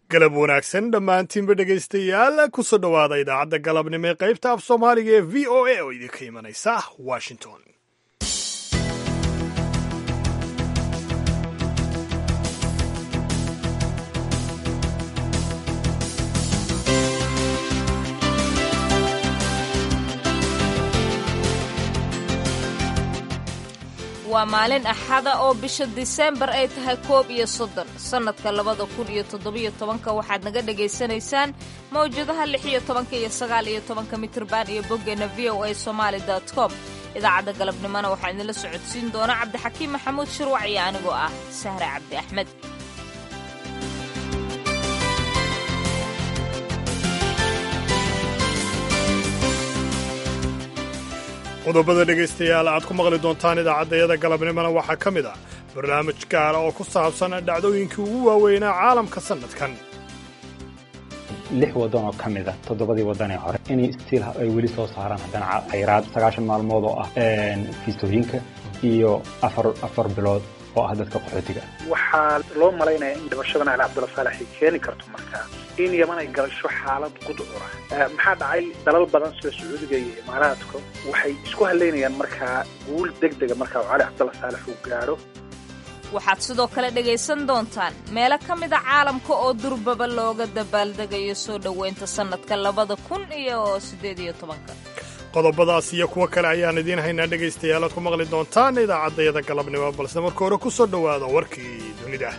galab wanaagsan dhammaantiinba dhegaystayaal kusoo dhowaada idaacadda galabnimo ee qaybta af soomaaliga ee v o a oo idinka imanaysa washington waa maalin axada oo bisha diseembar ay tahay koob iyo soddon sannadka labada kun iyo toddobiyo tobanka waxaad naga dhagaysanaysaan mawjadaha lix iyo tobanka iyo sagaal iyo tobanka mitirban iyo boggeenna v o a somaali dot com idaacadda galabnimona waxaa idinla socodsiin doona cabdixakiim maxamuud shirwac iyo anigoo ah sahre cabdi axmed qodobada dhegaystayaal aad ku maqli doontaan idaacaddayada galabnimona waxaa ka mid ah barnaamij gaara oo ku saabsan dhacdooyinkii ugu waaweynaa caalamka sannadkan lix waddan oo ka mid a toddobadii waddan ee hore inay stiil ay weli soo saaraan haddana khayraad sagaashan maalmood oo ah fiistooyinka iyo afar afar bilood oo ah dadka qaxootiga waxaa loo malaynaya in dhibashadan ali cabdulla saalax ay keeni karto markaa in yaman ay galasho xaalad gudcura maxaa dhacay dalal badan sida sacuudiga iyo imaaraadka waxay isku halaynayaan markaa guul deg dega markaa oo cali cabdulla saalax uu gaadho waxaad sidoo kale dhegaysan doontaan meelo ka mida caalamka oo durbaba looga dabaaldegayo soo dhoweynta sannadka labada kun iyo siddeed iyo tobanka qodobadaas iyo kuwo kale ayaan idiin haynaa dhegaystayaal aad ku maqli doontaan idaacaddayada galabnimo balse marka hore ku soo dhowaada warkii dunida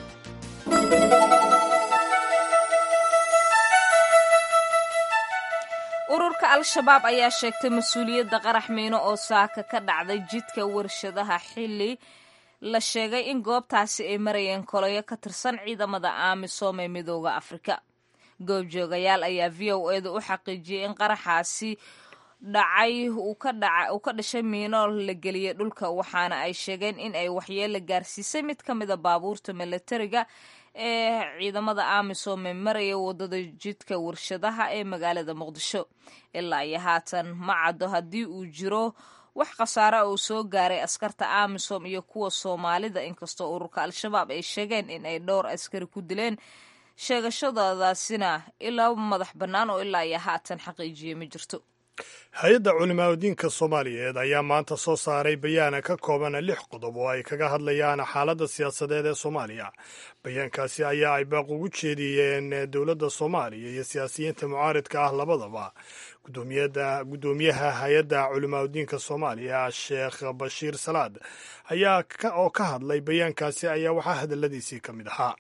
ururka al-shabaab ayaa sheegtay mas-uuliyadda qarax miino oo saaka ka dhacday jidka warshadaha xilli la sheegay in goobtaasi ay marayeen koloyo ka tirsan ciidamada aamisom ee midooda afrika goobjoogayaal ayaa v o eeda u xaqiijiyey in qaraxaasi dhacay uu ka dhashay miino la geliyey dhulka waxaana ay sheegeen in ay waxyeelo gaarsiisay mid ka mida baabuurta milatariga ee ciidamada amisom ee maraya wadada jidka warshadaha ee magaalada muqdisho ilaa iyo haatan ma caddo haddii uu jiro wax khasaare uu soo gaaray askarta amisom iyo kuwa soomaalida inkastoo ururka al-shabaab ay sheegeen in ay dhowr askari ku dileen sheegashadadaasina ilaa madax bannaan oo ilaa iyo haatan xaqiijiyey ma jirto hay-adda culimaadudiinka soomaaliyeed ayaa maanta soo saaray bayaana ka kooban lix qodob oo ay kaga hadlayaan xaaladda siyaasadeed ee soomaaliya bayaankaasi ayaa ay baaq ugu jeediyeen dowladda soomaaliya iyo siyaasiyiinta mucaaridka ah labadaba guddoomiyaha hay-adda culimaadudiinka soomaaliya sheekh bashiir salaad ayaa oo ka hadlay bayaankaasi ayaa waxaa hadalladiisii ka mid ahaa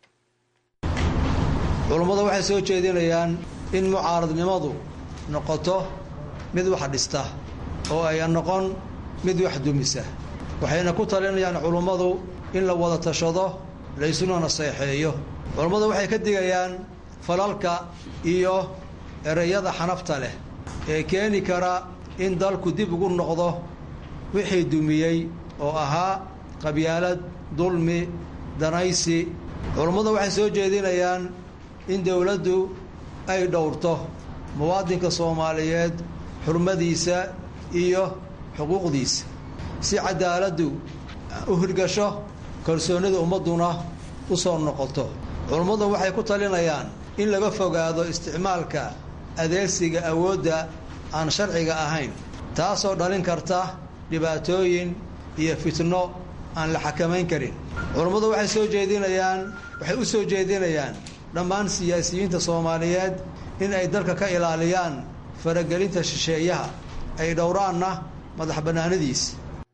culummadu waxay soo jeedinayaan in mucaaradnimadu noqoto mid wax dhista oo ayan noqon mid wax dumisa waxayna ku talinayaan culummadu in la wada tashado laysuna naseexeeyo culummadu waxay ka digayaan falalka iyo ereyada xanafta leh ee keeni kara in dalku dib ugu noqdo wixii dumiyey oo ahaa qabyaalad dulmi danaysi culummadu waxay soo jeedinayaan in dowladdu ay dhowrto muwaadinka soomaaliyeed xurmadiisa iyo xuquuqdiisa si cadaaladdu u hirgasho kalsoonnida ummadduna u soo noqoto culummadu waxay ku talinayaan in laga fogaado isticmaalka adeegsiga awoodda aan sharciga ahayn taasoo dhalin karta dhibaatooyin iyo fitno aan la xakamayn karin culummadu waxay soo jeedinayaan waxay u soo jeedinayaan dhammaan siyaasiyiinta soomaaliyeed in ay dalka ka ilaaliyaan faragelinta shisheeyaha ay dhowraanna madax bannaanadiisa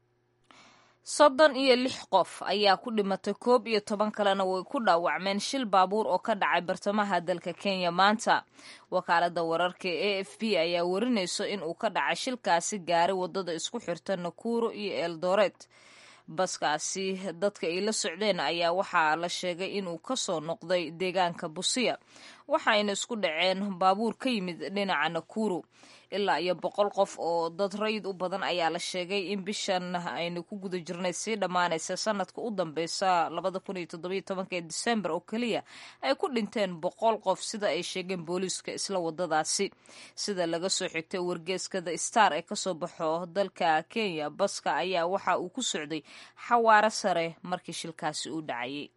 soddon iyo lix qof ayaa ku dhimatay koob iyo toban kalena way ku dhaawacmeen shil baabuur oo ka dhacay bartamaha dalka kenya maanta wakaaladda wararka e f b ayaa warinayso in uu ka dhacay shilkaasi gaaray waddada isku xirta nakuro iyo eldoret baskaasi dadka ay la socdeen ayaa waxaa la sheegay inuu ka soo noqday deegaanka busiya waxayna isku dhaceen baabuur ka yimid dhinaca nakuru ilaa iyo boqol qof oo dad rayid u badan ayaa la sheegay in bishan aynu ku guda jirnay sii dhammaanaysa sanadka u dambeysa labada kun iyo toddobiyo tobanka ee disembar oo keliya ay ku dhinteen boqol qof sida ay sheegeen booliiska isla wadadaasi sida laga soo xigtay wargeeska the star ee kasoo baxo dalka kenya baska ayaa waxa uu ku socday xawaaro sare markii shilkaasi uu dhacayay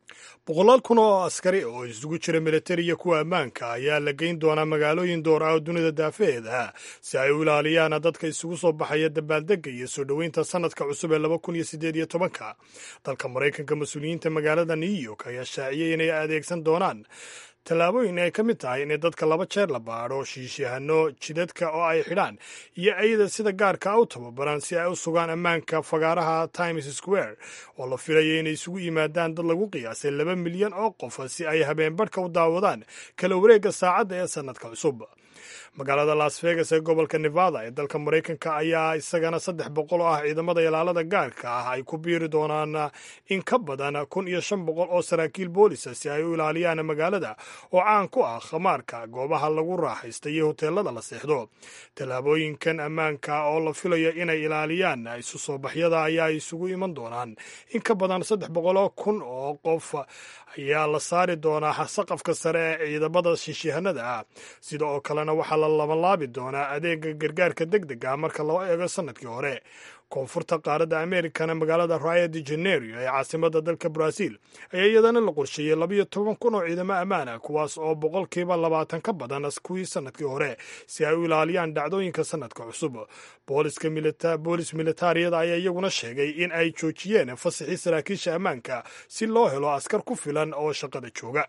boqolaal kun oo askari oo isugu jira militari iyo kuwa ammaanka ayaa la geyn doonaa magaalooyin door ah oo dunida daafaheeda si ay u ilaaliyaan dadka isugu soo baxaya dabaaldega iyo soo dhoweynta sanadka cusub ee laba kun iyo siddeed iyo tobanka dalka maraykanka mas-uuliyiinta magaalada new york ayaa shaaciyey inay adeegsan doonaan tallaabooyin ay ka mid tahay inay dadka laba jeer la baadho shiishyahanno jidadka oo ay xidhaan iyo ayada sida gaarka u tababaran si ay u sugaan ammaanka fagaaraha times square oo la filaya inay isugu yimaadaan dad lagu qiyaasay laba milyan oo qof si ay habeenbarhka u daawadaan kala wareegga saacadda ee sannadka cusub magaalada las vegas ee gobolka nevada ee dalka maraykanka ayaa isagana saddex boqol oo ah ciidamada ilaalada gaarka ah ay ku biiri doonaan in ka badan kun iyo shan boqol oo saraakiil boolisa si ay u ilaaliyaan magaalada oo caan ku ah khamaarka goobaha lagu raaxaysta iyo hoteelada la seexdo tallaabooyinkan ammaanka oo la filayo inay ilaaliyaan isu soo baxyada ayaa isugu iman doonaan in ka badan saddex boqoloo kun oo qof ayaa la saari doonaa saqafka sare ee ciidamada shiishihanada ah sida oo kalena waxaa la labanlaabi doonaa adeega gargaarka deg dega marka loo eego sanadkii hore koonfurta qaaradda amerikana magaalada rio de janeiro ee caasimada dalka brazil ayaa iyadana la qorsheeyey labayo toban kun oo ciidamo ammaan ah kuwaas oo boqolkiiba labaatan ka badan kuwii sanadkii hore si ay u ilaaliyaan dhacdooyinka sanadka cusub boolis militaariyada ayaa iyaguna sheegay in ay joojiyeen fasaxii saraakiisha ammaanka si loo helo askar ku filan oo shaqada jooga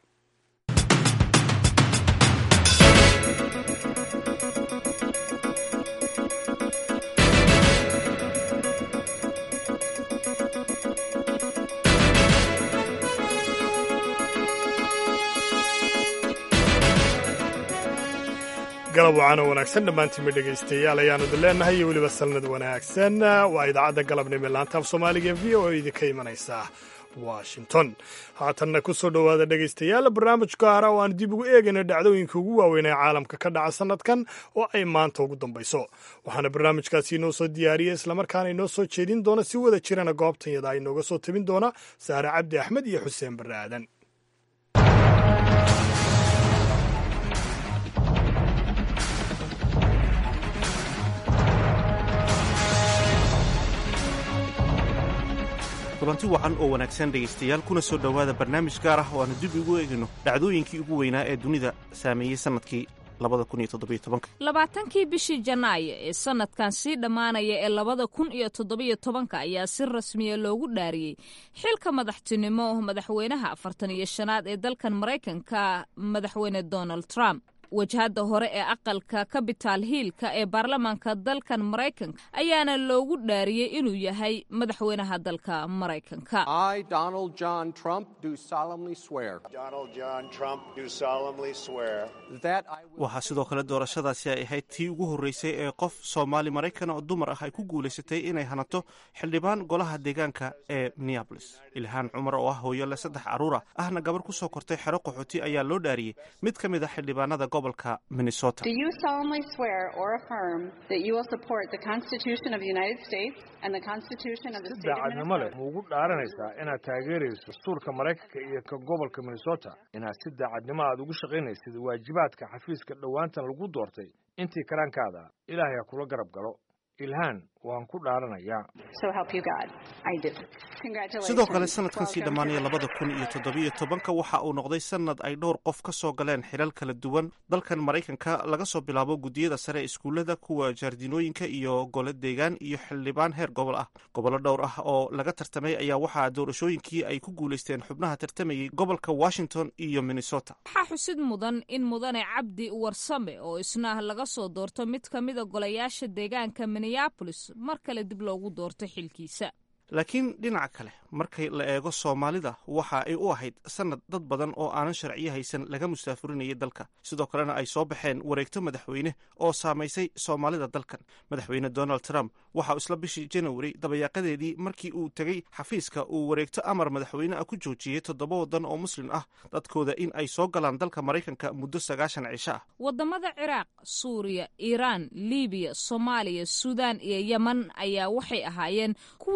galab wacaano wanaagsan dhammaantiinba dhegaystayaal ayaanu idin leennahay iyo weliba salnad wanaagsan waa idaacadda galabnimo laanta af soomaaliga v o idinka imanaysa washington haatanna ku soo dhowaada dhegaystayaal barnaamij gaara oo aan dib ugu eegayno dhacdooyinka ugu waaweyn ee caalamka ka dhaca sannadkan oo ay maanta ugu dambayso waxaana barnaamijkaasi inoo soo diyaariyey islamarkaana inoo soo jeedin doona si wada jirana goobtanyada inooga soo tabin doona saare cabdi axmed iyo xuseen barre aadan kulanti wacan oo wanaagsan dhegaystayaal kuna soo dhowaada barnaamij gaar ah oo aanu dib ugu eegayno dhacdooyinkii ugu weynaa ee dunida saameeyey sannadkii labaatankii bishii janaayo ee sanadkan sii dhammaanaya ee labada kun iyo toddobiyo tobanka ayaa si rasmiya loogu dhaariyey xilka madaxtinimo madaxweynaha afartan iyo shanaad ee dalkan maraykanka madaxweyne donald trump wajhadda hore ee aqalka capital hiilka ee baarlamaanka dalkan maraykanka ayaana loogu dhaariyey inuu yahay madaxweynaha dalka maraykanka waxaa sidoo kale doorashadaasi ay ahayd tii ugu horreysay ee qof soomaali maraykan oo dumar ah ay ku guulaysatay inay hanato xildhibaan golaha deegaanka ee minneabolis ilhaan cumar oo ah hooyo leh saddex carruura ahna gabar ku soo kortay xero qaxooti ayaa loo dhaariyey mid ka mid a xildhibaanada gobolka minnesota si daacadnimo leh ma ugu dhaaranaysaa inaad taageerayso dastuurka maraykanka iyo ka gobolka minnesota inaad si daacadnimo aad ugu shaqaynaysid waajibaadka xafiiska dhowaantan lagu doortay intii karaankaada ilaahay ha kula garab galo ilhaan waan ku dhaaranayaa sidoo kale sanadkan sii dhammaanaya labada kun iyo toddobiyo tobanka waxa uu noqday sanad ay dhowr qof ka soo galeen xilal kala duwan dalkan maraykanka laga soo bilaabo guddiyada sare iskuullada kuwa jaardinooyinka iyo gole deegaan iyo xildhibaan heer gobol ah gobollo dhowr ah oo laga tartamay ayaa waxaa doorashooyinkii ay ku guulaysteen xubnaha tartamayay gobolka washington iyo minnesota waxaa xusid mudan in mudane cabdi warsame oo isna laga soo doorto mid ka mida golayaasha deegaanka minneabolis mar kale dib loogu doorto xilkiisa laakiin dhinaca kale markay la eego soomaalida waxa ay u ahayd sanad dad badan oo aanan sharciyo haysan laga mustaafurinayay dalka sidoo kalena ay soo baxeen wareegto madaxweyne oo saamaysay soomaalida dalkan madaxweyne donald trump waxa uu isla bishii janawari dabayaaqadeedii markii uu tegey xafiiska uu wareegto amar madaxweyne ah ku joojiyey toddoba waddan oo muslim ah dadkooda in ay soo galaan dalka maraykanka muddo sagaashan cisho ah wadamada ciraaq suuriya iiraan libiya soomaaliya suudaan iyo yeman ayaa waxay ahaayeen kuwii ugu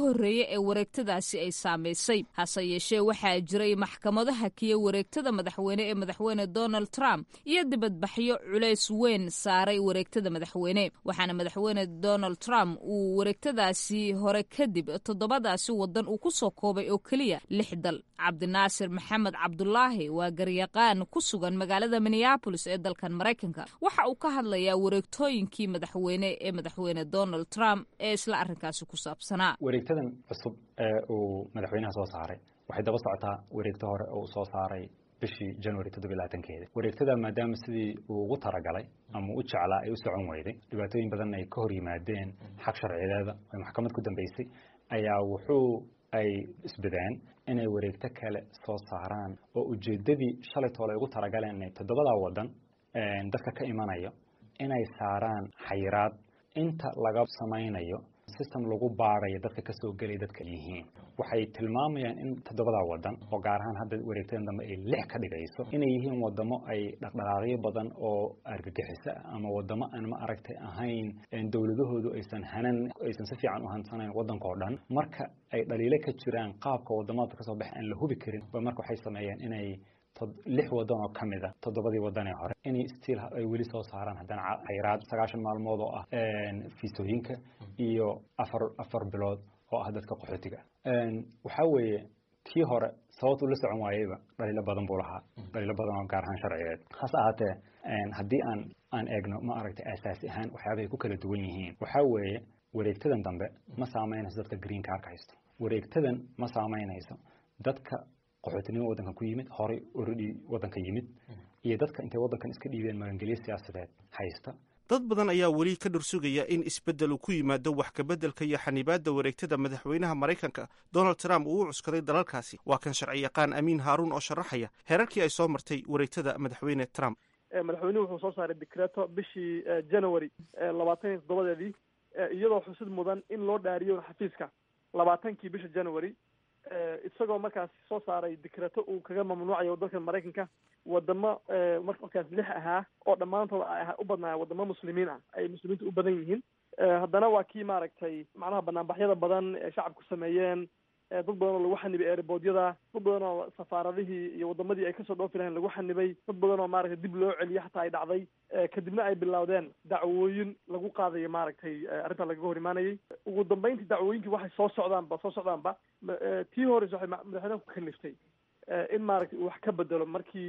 horreeyey ee wareegtadaasi ay saamaysay hase yeeshee waxaa jiray maxkamado hakiya wareegtada madaxweyne ee madaxweyne donald trump iyo dibadbaxyo culays weyn saaray wareegtada madaxweyne waxaana madaxweyne donald trump uu wareegtadaasi hore kadib toddobadaasi wadan uu ku soo koobay oo keliya lix dal cabdinaasir maxamed cabdulaahi waa garyaqaan ku sugan magaalada minneabolis ee dalkan maraykanka waxa uu ka hadlayaa wareegtooyinkii madaxweyne ee madaxweyne donald trump ee isla arrinkaasi ku saabsanaa wareegtadan cusub ee uu madaxweynaha soo saaray waxay daba socotaa wareegto hore oo uu soo saaray bishii january toddobiy labaatankeeda wareegtada maadaama sidii uu ugu talagalay ama u jeclaa ay u socon weyday dhibaatooyin badan ay ka hor yimaadeen xaq sharciyeeda ay maxkamad ku dambeysay ayaa wuxuu ay isbadeen inay wareegto kale soo saaraan oo ujeeddadii shalay toole ay ugu talagaleen inay toddobadaa waddan dadka ka imanayo inay saaraan xayiraad inta laga samaynayo system lagu baarayo dadka ka soo gelaya dadka yihiin waxay tilmaamayaan in toddobadaa wadan oo gaar ahaan hadda wareegtadan dambe ay lix ka dhigayso inay yihiin wadamo ay dhaqdhaqaaqyo badan oo argagixiso ama wadamo aan ma aragtay ahayn dowladahoodu aysan hanan aysan si fiican u hansanayn waddanka oo dhan marka ay dhaliilo ka jiraan qaabka wadamada kasoo baxa aan la hubi karin ba marka waxay sameeyeen inay lix wadan oo ka mid a toddobadii wadan ee hore inay stiil ay weli soo saaraan haddana xayiraad sagaashan maalmood oo ah fiisooyinka iyo afar afar bilood oo ah dadka qaxootiga waxaa weeye tii hore sababtuu la socon waayeyba dhaliilo badan buu lahaa dhaliilo badan oo gaar ahaan sharciyeed hase ahaatee haddii aan aan eegno ma aragtay aasaasi ahaan waxyaabahay ku kala duwan yihiin waxaa weeye wareegtadan dambe ma saameynayso dadka green carka haysto wareegtadan ma saameynayso dadka qaxootinimo waddankan ku yimid horay already waddanka yimid iyo dadka intay waddankan iska dhiibeen magangelyo siyaasadeed haysta dad badan ayaa weli ka dhursugaya in isbeddel uu ku yimaado wax kabeddelka iyo xanibaadda wareegtada madaxweynaha maraykanka donald trump uu u cuskaday dalalkaasi waa kan sharci yaqaan amiin haaruun oo sharaxaya heerarkii ay soo martay wareegtada madaxweyne trump madaxweynuhu wuxuu soo saaray decreto bishii january labaatan iyo toddobadeedii iyadoo xusid mudan in loo dhaariyo xafiiska labaatankii bisha january isagoo markaas soo saaray decreto uu kaga mamnuucayo dalka maraykanka wadamo markaas lix ahaa oo dhammaantood u badnaa wadamo muslimiin ah ay muslimiinta u badan yihiin haddana waa kii maaragtay macnaha banaanbaxyada badan ee shacabku sameeyeen dad badan oo lagu xanibay ereboodyada dad badan oo safaaradihii iyo wadamadii ay kasoo dhoofi lahayn lagu xanibay dad badan oo maaragtay dib loo celiyo xataa ay dhacday kadibna ay bilowdeen dacwooyin lagu qaadayo maaragtay arrintaa lagaga hor imaanayay ugu dambeyntii dacwooyinkii waxay soo socdaanba soo socdaanba tii horeysa waxay madaxweynaha ku kaliftay in maaragtay uu wax ka bedelo markii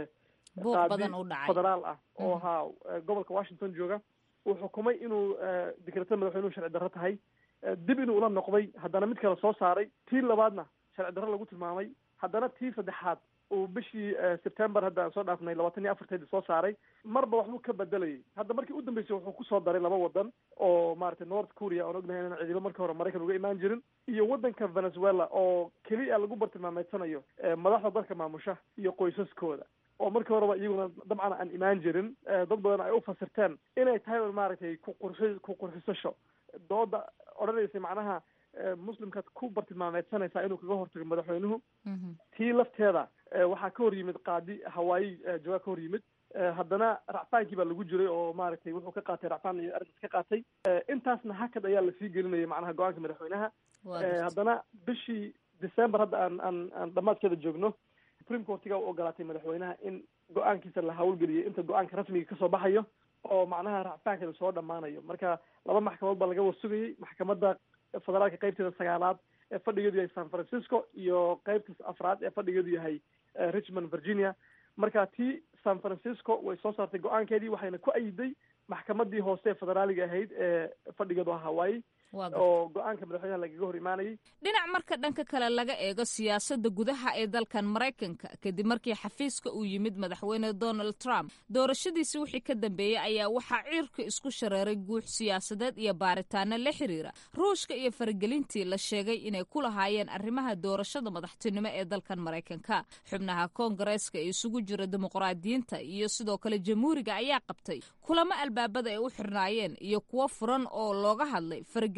qaadi federaal ah oo ahaa gobolka washington jooga uu xukumay inuu dekretada madaxweynuhu sharci darro tahay dib inuu ula noqday haddana mid kale soo saaray tii labaadna sharci darro lagu tilmaamay haddana tii saddexaad uu bishii september hadda aan soo dhaafnay labaatan iyo afarteedii soo saaray marba waxbuu ka bedelayay hadda markii u dambeysay wuxuu kusoo daray laba wadan oo maaragtay north korea oon ognahay inaan ciidamo markii hore maraykan uga imaan jirin iyo wadanka venezuela oo keliya lagu bartilmaameedsanayo madaxda dalka maamusha iyo qoysaskooda oo markii horeba iyaguna dabcan aan imaan jirin dad badan ay u fasirteen inay tahay maaragtay kuqurxi ku qurxisasho dooda odhanaysay macnaha muslimkaad ku bartilmaameedsanaysaa inuu kaga hortago madaxweynuhu tii lafteeda waxaa ka hor yimid qaadi hawaayi jawaab ka hor yimid haddana racfaankii baa lagu jiray oo maaragtay wuxuu ka qaatay racfaan iyo arrintaas ka qaatay intaasna hakad ayaa lasii gelinayay macnaha go-aanka madaxweynaha haddana bishii december hadda aan aan aan dhamaadkeeda joogno supreme courtiga u ogolaatay madaxweynaha in go-aankiisa la hawlgeliyo inta go-aanka rasmiga kasoo baxayo oo macnaha racfaankeeda soo dhammaanayo marka laba maxkamadood baa laga wasugayay maxkamadda federaalka qaybteeda sagaalaad ee fadhigeedu yahay san francisco iyo qaybta afraad ee fadhigeedu yahay richmond virginia marka tii san francisco way soo saartay go-aankeedii waxayna ku ayiday maxkamadii hoose ee federaaliga ahayd ee fadhigeedu ah hawaii oo go-aanka madaxweynaha lagaga hor imaanayay dhinac marka dhanka kale laga eego siyaasadda gudaha ee dalkan maraykanka kadib markii xafiiska uu yimid madaxweyne donald trump doorashadiisi wixii ka dambeeyey ayaa waxaa ciirka isku shareeray guux siyaasadeed iyo baaritaano la xiriira ruushka iyo faragelintii la sheegay inay ku lahaayeen arrimaha doorashada madaxtinimo ee dalkan maraykanka xubnaha koongareeska ee isugu jira dimuqraadiyiinta iyo sidoo kale jamhuuriga ayaa qabtay kulamo albaabada ay u xirnaayeen iyo kuwo furan oo looga hadlay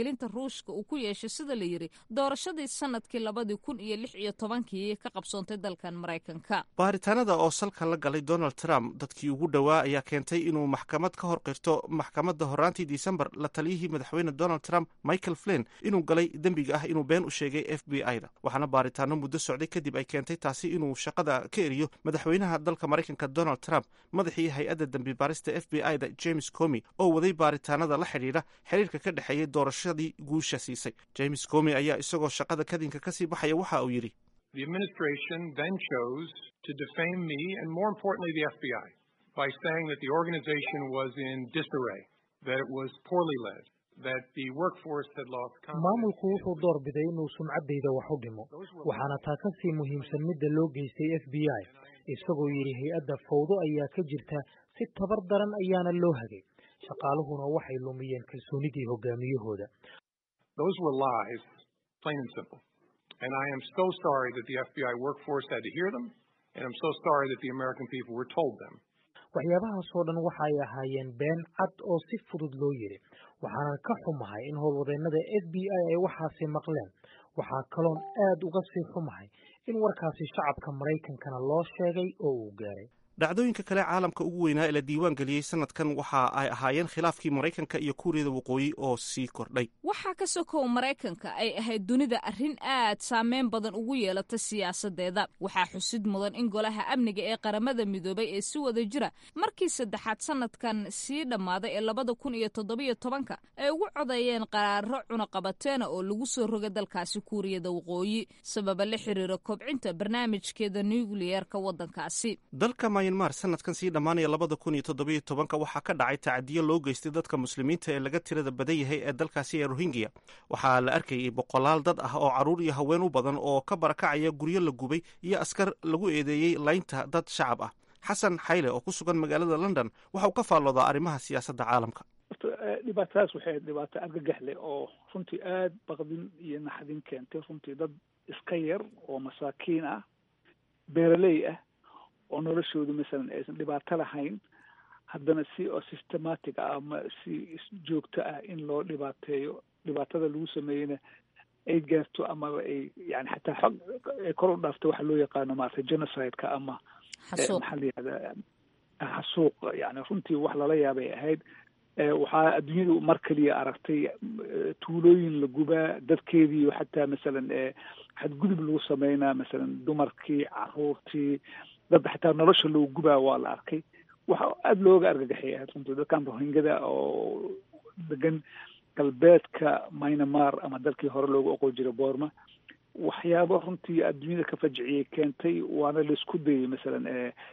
faragelinta ruushka uu ku yeeshay sida la yidhi doorashadii sanadkii labadii kun iyo lix iyo tobankii ka qabsoontay dalkan maraykanka baaritaanada oo salka la galay donald trump dadkii ugu dhowaa ayaa keentay inuu maxkamad ka hor qirto maxkamadda horaantii disembar la taliyihii madaxweyne donald trump michael flin inuu galay dembiga ah inuu been u sheegay f b i da waxaana baaritaano muddo socday kadib ay keentay taasi inuu shaqada ka eriyo madaxweynaha dalka maraykanka donald trump madaxii hay-adda dembi baarista f b i da james comi oo waday baaritaanada la xidhiidha xiriirka ka dhexeeyey doorashadii guusha siisay james comi ayaa isagoo shaqada kadinka kasii baxaya waxa uu yidhi The administration then chose to defame me and, more importantly, the FBI by saying that the organization was in disarray, that it was poorly led, that the workforce had lost maamulku wuxuu door biday inuu sumcaddayda wax u dhimo waxaana taa ka sii muhiimsan midda loo geystay f b i isagoo yidhi hay-adda fawdo ayaa ka jirta si tabar daran ayaana loo hagay shaqaaluhuna waxay lumiyeen kalsoonidii hogaamiyahooda Those were lies, plain and simple. And I am so sorry that the FBI workforce had to hear them, and I'm so sorry that the American people were told them. waxyaabahaasoo dhan waxa ay ahaayeen been cad oo si fudud loo yidhi waxaanan ka xumahay in howlwadeennada f b i ay waxaasi maqleen waxaa kaloon aad uga sii xumahay in warkaasi shacabka maraykankana loo sheegay oo uu gaaray dhacdooyinka kale caalamka ugu weynaa ee la diiwaan geliyey sanadkan waxa ay ahaayeen khilaafkii maraykanka iyo kuuriyada waqooyi oo sii kordhay waxaa ka sokow maraykanka ay ahayd dunida arrin aad saameyn badan ugu yeelata siyaasadeeda waxaa xusid mudan in golaha amniga ee qaramada midoobay ee si wada jira markii saddexaad sanadkan sii dhammaaday ee labada kun iyo toddobiyo tobanka ay ugu codeeyeen qaraaro cunaqabateena oo lagu soo roga dalkaasi kuuriyada waqooyi sababa la xiriira kobcinta barnaamijkeeda nukliyerka waddankaasi myanmar sanadkan sii dhammaanaya labada kun iyo toddobiyo tobanka waxaa ka dhacay tacadiyo loo geystay dadka muslimiinta ee laga tirada badan yahay ee dalkaasi ee rohingya waxaa la arkayay boqolaal dad ah oo carruur iyo haween u badan oo ka barakacaya guryo la gubay iyo askar lagu eedeeyey laynta dad shacab ah xasan xayle oo ku sugan magaalada london waxa uu ka faalloodaa arrimaha siyaasadda caalamka dhibaatadaas waxay dhibaato argagax leh oo runtii aada baqdin iyo naxdin keentay runtii dad iska yar oo masaakiin ah beeraley ah oo noloshoodu masalan aysan dhibaato lahayn haddana si oo systematic ah ama si joogto ah in loo dhibaateeyo dhibaatada lagu sameeyeyna ay gaarto amaba ay yani xataa xog ay kor u dhaafto waxa loo yaqaano maaragtay genocide-ka ama maxaa la yihahdaa xasuuq yani runtii wax lala yaabay ahayd waxaa adduunyadu mar keliya aragtay tuulooyin la gubaa dadkeediiyo xataa masalan xadgudub lagu sameynaa masalan dumarkii caruurtii dad xataa nolosha loo gubaa waa la arkay waxa aada looga argagaxay ahayd runtii dadkan rohingada oo degan galbeedka myanmar ama dalkii hore loogu oqon jiray boorma waxyaabo runtii adduunyada ka fajiciyay keentay waana laisku dayay masalan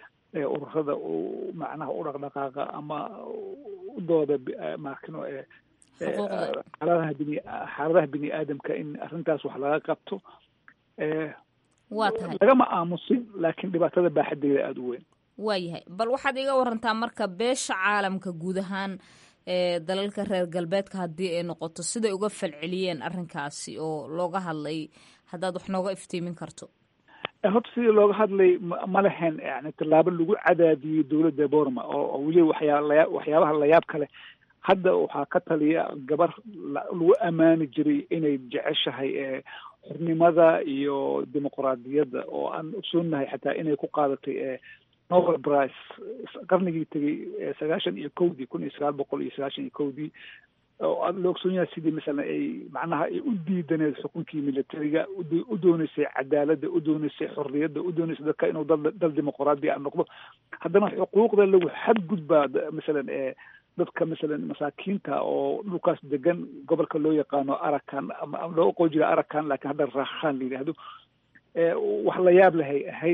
ururada macnaha u dhaqdhaqaaqa ama udooda maakino xaaladaha bini xaaladaha bini aadamka in arrintaas wax laga qabto waa tahay lagama aamusin laakiin dhibaatada baaxadeeda aada u weyn waayahay bal waxaad iga warantaa marka beesha caalamka guud ahaan ee dalalka reer galbeedka haddii ay noqoto siday uga falceliyeen arrinkaasi oo looga hadlay haddaad wax nooga iftiimin karto horta sidii looga hadlay ma lehen yani tallaabo lagu cadaadiyey dowladda borma oo weli waxyaa laya waxyaabaha layaab kale hadda waxaa ka taliya gabar lagu ammaani jiray inay jeceshahay xornimada iyo dimuqraadiyadda oo aan ogsoonahay xataa inay ku qaadatay nobel price qarnigii tegey sagaashan iyo kowdii kun iyo sagaal boqol iyo sagaashan iyo kowdii oo la ogsoon yahay sidii masalan ay macnaha ay u diidaneed xukunkii militariga u dooneysay cadaaladda u dooneysay xorriyadda u dooneysay dadka inuu dal dal dimuqraadi a noqdo haddana xuquuqda lagu xadgudbaa masalan dadka masalan masaakiinta oo dhulkaas degan gobolka loo yaqaano arakan ama loo oqon jira arakan laakiin hadda raakhaan la yidhaahdo wax la yaab lahay ahayd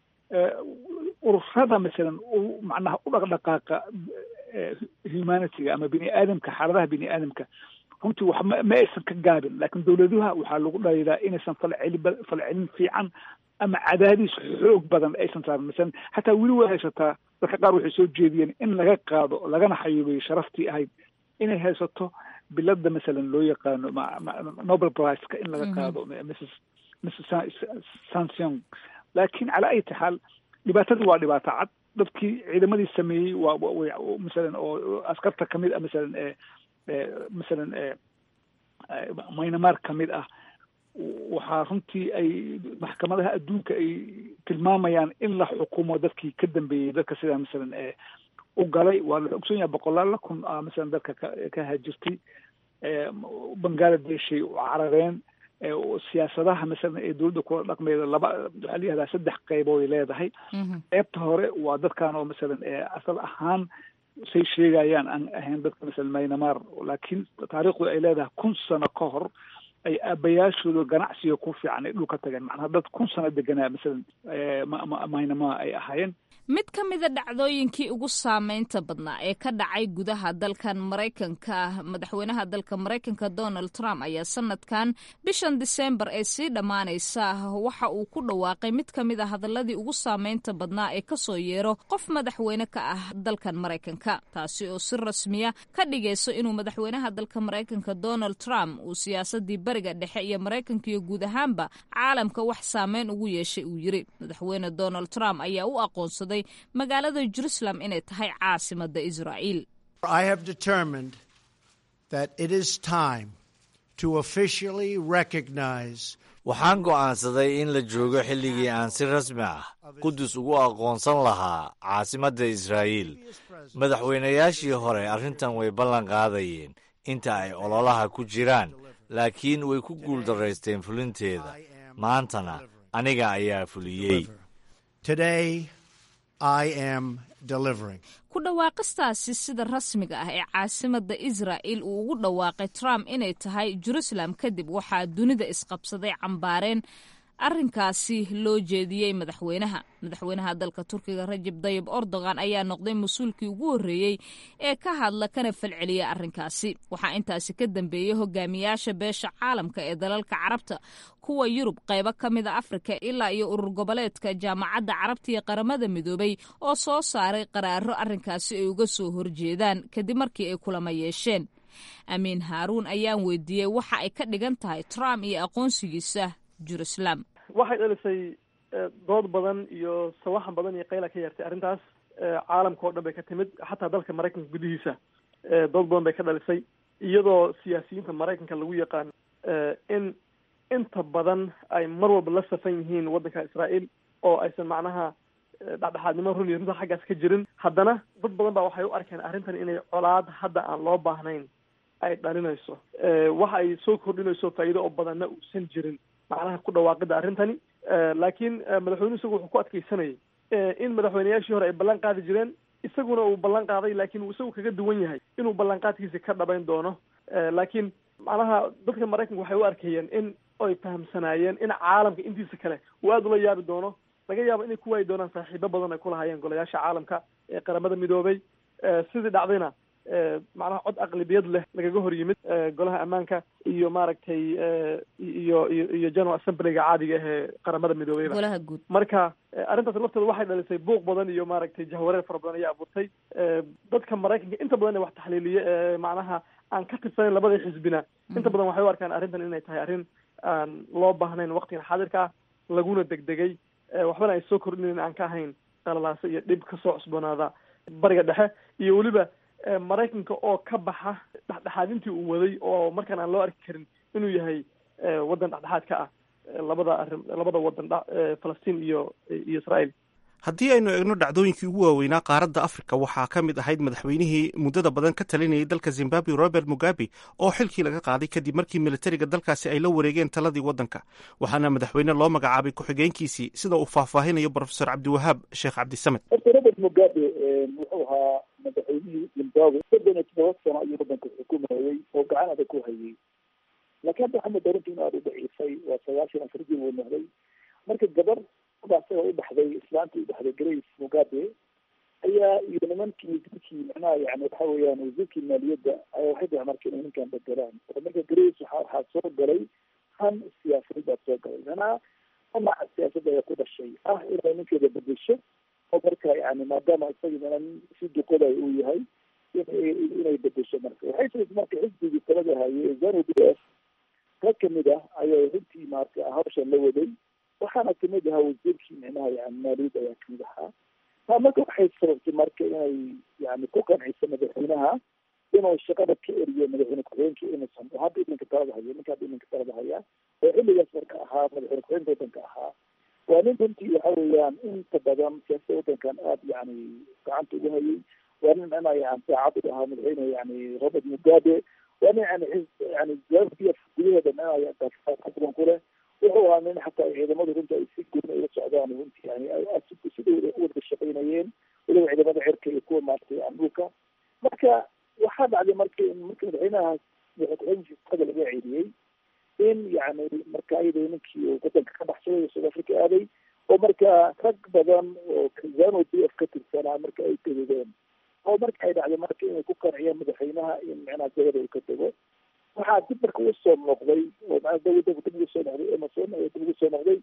ururada masalan macnaha u dhaqdhaqaaqa humanityga ama bini aadamka xaaladaha bini aadamka runtii wax ma aysan ka gaabin laakiin dowladuha waxaa lagu dhaliilaa inaysan falceli falcelin fiican ama cadaadis xoog badan aysan saarin masalan xataa weli way haysataa dadka qaar waxay soo jeediyeen in laga qaado lagana xayuubiyo sharaftii ahayd inay haysato bilada masalan loo yaqaano nobel priceka in laga qaado mrs mrs sansion laakiin calaa ayati xaal dhibaatadii waa dhibaato cad dadkii ciidamadii sameeyey waa masalan oo askarta kamid a masalan masalan maynamaar ka mid ah waxaa runtii ay maxkamadaha adduunka ay tilmaamayaan in la xukumo dadkii ka dambeeyey dadka sidaa masalan ee u galay waa la ogson yahay boqolaala kun a masalan dadka ka ka hajirtay bangladeshay u carareen siyaasadaha masalan ee dowladda kula dhaqmeeda laba waxaa la yihahdaa saddex qeybood ay leedahay qeybta hore waa dadkan oo masalan asal ahaan say sheegayaan aan ahayn dadka masalan maynamaar laakiin taariikhdu ay leedahay kun sano ka hor ay aabayaashooda ganacsiga ku fiican ay dhulka tageen macnaha dad kun sano deganaa masalan maynama ay ahaayeen mid ka mida dhacdooyinkii ugu saameynta badnaa ee ka dhacay gudaha dalkan maraykanka madaxweynaha dalka maraykanka donald trump ayaa sanadkan bishan disembar ee sii dhammaanaysa waxa uu ku dhawaaqay mid ka mid a hadaladii ugu saameynta badnaa ee kasoo yeero qof madaxweyne ka ah dalkan maraykanka taasi oo si rasmiya ka dhigayso inuu madaxweynaha dalka maraykanka donald trump uu siyaasadii bariga dhexe iyo maraykanka iyo guud ahaanba caalamka wax saameyn ugu yeeshay uu yiri madaxweyne donald trump ayaa u aqoonsaday magaalada jerusalem inay tahay caasimada israa'iil waxaan go'aansaday in la joogo xilligii aan si rasmi ah qudus ugu aqoonsan lahaa caasimadda israa'iil madaxweynayaashii hore arrintan way ballan qaadayeen inta ay ololaha ku jiraan laakiin way ku guuldaraysteen fulinteeda maantana aniga ayaa fuliyey ku dhawaaqistaasi sida rasmiga ah ee caasimada israa'il uu ugu dhawaaqay trump inay tahay jerusalem kadib waxaa dunida isqabsaday cambaareen arrinkaasi loo jeediyey madaxweynaha madaxweynaha dalka turkiga rajab dayib erdogan ayaa noqday mas-uulkii ugu horreeyey ee ka hadla kana falceliya arrinkaasi waxaa intaasi ka dambeeyey hogaamiyaasha beesha caalamka ee dalalka carabta kuwa yurub qaybo ka mida afrika ilaa iyo urur goboleedka jaamacadda carabta iyo qaramada midoobay oo soo saaray qaraaro arrinkaasi ay uga soo horjeedaan kadib markii ay kulama yeesheen amiin haaruun ayaan weydiiyey waxa ay ka dhigan tahay trump iyo aqoonsigiisa jerusalem waxay dhalisay dood badan iyo sawaxan badan iyo qayla ka yeertay arrintaas caalamka oo dhan bay ka timid xataa dalka maraykanka gudihiisa dood badan bay ka dhalisay iyadoo siyaasiyiinta maraykanka lagu yaqaan in inta badan ay mar walba la safan yihiin waddanka israa'iil oo aysan macnaha dhexdhexaadnimo run iyo runta xaggaas ka jirin haddana dad badan baa waxay u arkeen arrintan inay colaad hadda aan loo baahnayn ay dhalinayso waxa ay soo kordhinayso faa'iido oo badanna uusan jirin macnaha ku dhawaaqida arrintani laakiin madaxweynuhu isagu wuxuu ku adkeysanayay in madaxweyneyaashii hore ay ballan qaadi jireen isaguna uu ballan qaaday laakiin uu isagu kaga duwan yahay inuu ballanqaadkiisi ka dhabayn doono laakiin macnaha dadka maraykanka waxay u arkayeen in ay fahamsanaayeen in caalamka intiisa kale uu aada ula yaabi doono laga yaabo inay ku waayi doonaan saaxiibo badan ay kulahaayeen golayaasha caalamka ee qaramada midoobay sidii dhacdayna macnaha cod aqlibiyad leh lagaga hor yimid golaha ammaanka iyo maaragtay iyo iyo iyo general assemblyga caadiga ahee qaramada midoobeyba golaha guud marka arrintaas lafteeda waxay dhalisay buuq badan iyo maaragtay jahwareer fara badan ayaa abuurtay dadka maraykanka inta badan wax taxliiliye macnaha aan ka tirsanayn labada xisbina inta badan waxay u arkaan arrintan inay tahay arrin aan loo baahnayn waqtigan xaadirka ah laguna degdegay waxbana ay soo kordhinayn aan ka ahayn qalalaase iyo dhib kasoo cusboonaada bariga dhexe iyo weliba maraykanka oo ka baxa dhexdhexaadintii uu waday oo markaan aan loo arki karin inuu yahay waddan dhexdhexaad ka ah labada arrin labada waddan falastiin iyo iyo israa'iil haddii aynu eegno dhacdooyinkii ugu waaweynaa qaaradda afrika waxaa ka mid ahayd madaxweynihii muddada badan ka talinayay dalka zimbabwe robert mugabe oo xilkii laga qaaday kadib markii militariga dalkaasi ay la wareegeen taladii waddanka waxaana madaxweyne loo magacaabay ku-xigeenkiisii sida uu faahfaahinayo brofesor cabdiwahaab sheekh cabdisamed horta robert mugabe wuxuu ahaa madaxweynihii zimbabwe soddon iyo todoba sano ayuu waddanka xukumayey oo gacan adag ku hayay laakiin hadda waxaa moodaa runtii in aada u daciifay waa sagaashan afar jir uu noqday marka gabar asaga u dhaxday islaantii u dhaxday grace mugabe ayaa iyo nimankii dilkii macnaha yani waxa weeyaan wasiirkii maaliyadda ayaa waxay dahay marka inay ninkan bedelaan oo marka grace waxa waxaa soo galay han siyaasadeed baa soo galay macnaha dhinaca siyaasadda ayaa ku dhashay ah inay ninkeeda bedesho oo marka yani maadaama isagii mana si duqoday uu yahay inay bedesho marka waxay tii marka xisbigii talada hayay zanu b f rag kamid ah ayaa runtii marka hawshan la waday waxaana kamid ahaa wasiirkii micnaha yani maaliyadda ayaa kamid ahaa taa marka waxay sababtay marka inay yani ku qanciso madaxweynaha inuu shaqada ka eriyo madaxweyne ku-xigeenkii inuusan oo hadda iminka talada hayo ninka hadda iminka talada haya oo xilligaas marka ahaa madaxweyne ku-xigeenka waddanka ahaa waa nin runtii waxa weeyaan inta badan siyaasada waddankan aada yani gacanta ugu hayay waa nin ana yani saacad u ahaa madaxweyne yani robert mugabe waa nin yani yani zambia gudaheeda badan ku leh wuxuu ahaa nin xataa ciidamadu runta ay si gooni ula socdaan runtii yani sidai wada shaqaynayeen weliba ciidamada cirka iyo kuwa maaragtay dhulka marka waxaa dhacday marka in marka madaxweynahaas madaxweyne ku-xigeenka laga ceeliyey in yani marka ayada ninkii wadanka ka baxsaday south africa aaday oo marka rag badan oo zano d f ka tirsanaa marka ay gadideen oo marka ay dhacday marka inay ku qanciyeen madaxweynaha in micnaha jagada uu ka dego waxaa dib marka usoo noqday oo maa dawladda dib ugu soo noqday emerson ayaa dib ugu soo noqday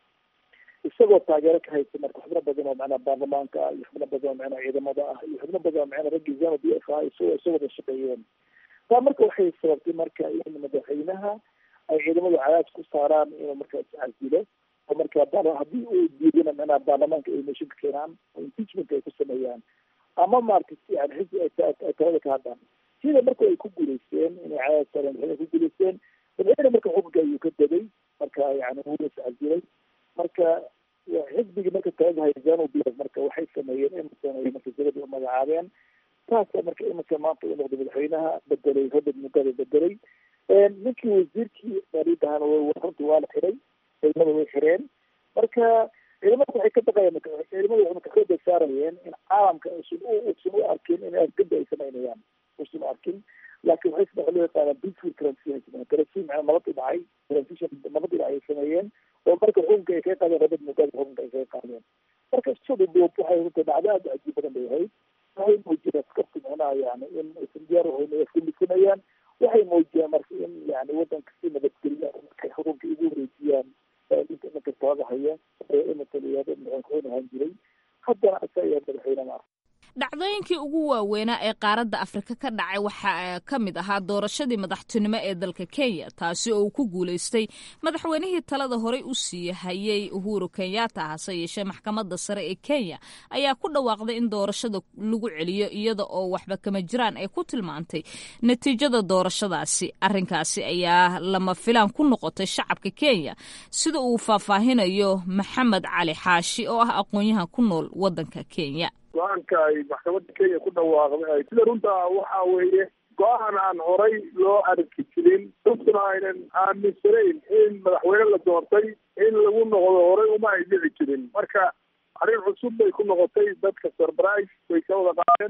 isagoo taageero ka haysta marka xubno badan oo macnaha baarlamaanka ah iyo xubno badan oo macnaha ciidamada ah iyo xubno badan oo macnaha raggii zano d f ah isagoo isagoo wada shaqeeyeen taa marka waxay sababtay marka in madaxweynaha ay ciidamadu cadaad ku saaraan inuu marka iscasilo oo marka haddii uu diidana macnaha baarlamaanka ay motion ka keenaan oo impeachment ay ku sameeyaan ama maaragtay yani xisbi ay talada ka hadlaan sida marka ay ku guulaysteen inay cadaad saareen madaxweyne ku guulaysteen madaxweyne marka xukunka ayuu ka degay marka yani wuu iscasilay marka xisbigii marka talada haya zanu b marka waxay sameeyeen emerson ay marka jagada u magacaabeen taasa marka emerson maanta uu noqday madaxweynaha bedelay robert mugabe bedelay ninkii wasiirkii baaridahan runti waa la xiray ciidamada way xireen marka ciidamada waxay ka baqayeen ciidamada waxay marka xooga saarayeen in caalamka usan usan u arkin in afgada ay samaynayaan usan u arkin laakiin waxay saddex loo yaqaanaa peaceful transition transition macnaa nabadii dhacay transition nabadii dhacay ay sameeyeen oo marka xukunka ay kaga qaadeen robert mugabe xukunka ay kaga qaadeen marka sida duub waxay runta dhacdo aada cajiib badan bay ahayd waxay muujiyeen askarta micnaha yani in aysan diyaar ahayn ay afgelisanayaan waxay muujiyeen marka in yani wadanka si nabadgelya markay xukunka igu wareejiyaan ninka ninka talada haya ee imataliyaada madaxweyne ahaan jiray haddana asaga madaxweyne ma ah dhacdooyinkii ugu waaweynaa ee qaaradda afrika ka dhacay waxaa ka mid ahaa doorashadii madaxtinimo ee dalka kenya taasi oo uu ku guulaystay madaxweynihii talada horey u sii hayay uhuru kenyatta hase yeeshee maxkamadda sare ee kenya ayaa ku dhawaaqday in doorashada lagu celiyo iyada oo waxba kama jiraan ay ku tilmaantay natiijada doorashadaasi arrinkaasi ayaa lama filaan ku noqotay shacabka kenya sida uu faahfaahinayo maxamed cali xaashi oo ah aqoon-yahan ku nool waddanka kenya go-aanka ay maxkamadda kenya ku dhawaaqday sida runta waxa weeye go-aan aan horay loo arki jirin runtuna aynan aaminsanayn in madaxweyne la doortay in lagu noqdo horay uma ay dhici jirin marka arrin cusub bay ku noqotay dadka surprise bay ka wada qaadeen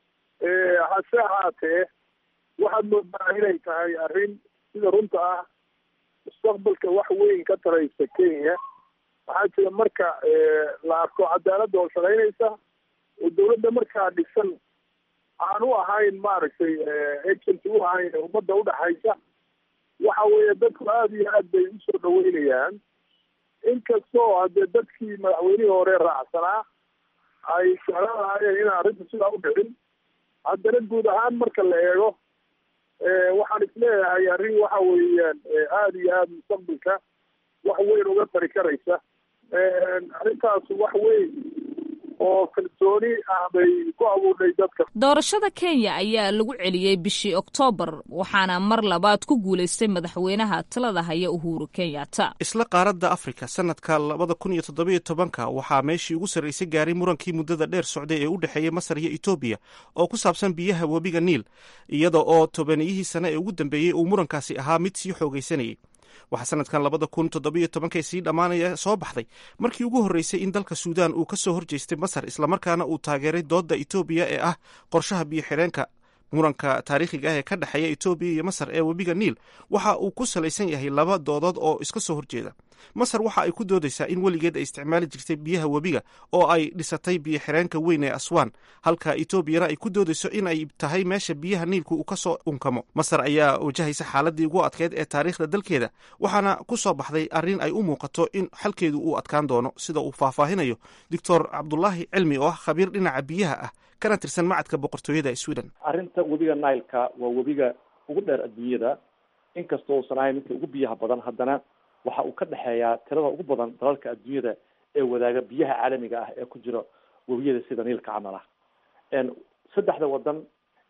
hase ahaatee waxaad moodaa inay tahay arrin sida runta ah mustaqbalka wax weyn ka taraysa kenya waxaa jira marka la arko cadaaladda oo shaqaynaysa oo dawladda markaa dhisan aan u ahayn maaragtay agent u ahayn ummadda udhaxaysa waxa weeye dadku aada iyo aad bay usoo dhaweynayaan inkastoo hadee dadkii madaxweynihii hore raacsanaa ay jeclaanahayeen inaan arrinta sidaa u dhicin haddana guud ahaan marka la eego waxaan isleeyahay arrin waxa weeyaan aada iyo aada mustaqbalka wax weyn uga tari karaysa arrintaas wax weyn oo kalsooni ah bay ku abuurnay dadka doorashada kenya ayaa lagu celiyey bishii oktoobar waxaana mar labaad ku guulaystay madaxweynaha talada haya uhuru kenyatta isla qaaradda afrika sanadka labada kun iyo toddobiyo tobanka waxaa meeshii ugu sarraysay gaaray murankii muddada dheer socday ee u dhexeeyey masar iyo etoobiya oo ku saabsan biyaha webiga niil iyada oo tobaniyihii sane ee ugu dambeeyey uu murankaasi ahaa mid sii xoogaysanayay waxaa sanadkan labada kun toddobiyo tobankay sii dhammaanaya soo baxday markii ugu horreysay in dalka suudaan uu ka soo horjeestay masar islamarkaana uu taageeray doodda etoobiya ee ah qorshaha biyo xidheenka muranka taariikhiga ah ee ka dhexeeya etoobiya iyo masar ee webiga niil waxa uu ku salaysan yahay laba doodood oo iska soo horjeeda masar waxa ay ku doodaysaa in weligeed ay isticmaali jirtay biyaha webiga oo ay dhisatay biyo xireenka weyn ee aswaan halka etoobiyana ay ku doodayso in ay tahay meesha biyaha niilku uu ka soo unkamo masar ayaa wajahaysa xaaladii ugu adkeyd ee taariikhda dalkeeda waxaana ku soo baxday arrin ay u muuqato in xalkeedu uu adkaan doono sida uu faahfaahinayo doctor cabdulaahi cilmi oo ah khabiir dhinaca biyaha ah kana tirsan macadka boqortooyada ee sweden arrinta webiga nileka waa webiga ugu dheer adduunyada inkastoo uusan ahayn midka ugu biyaha badan haddana waxa uu ka dhexeeyaa tirada ugu badan dalalka adduunyada ee wadaaga biyaha caalamiga ah ee ku jira webiyada sida niilka camal ah saddexda wadan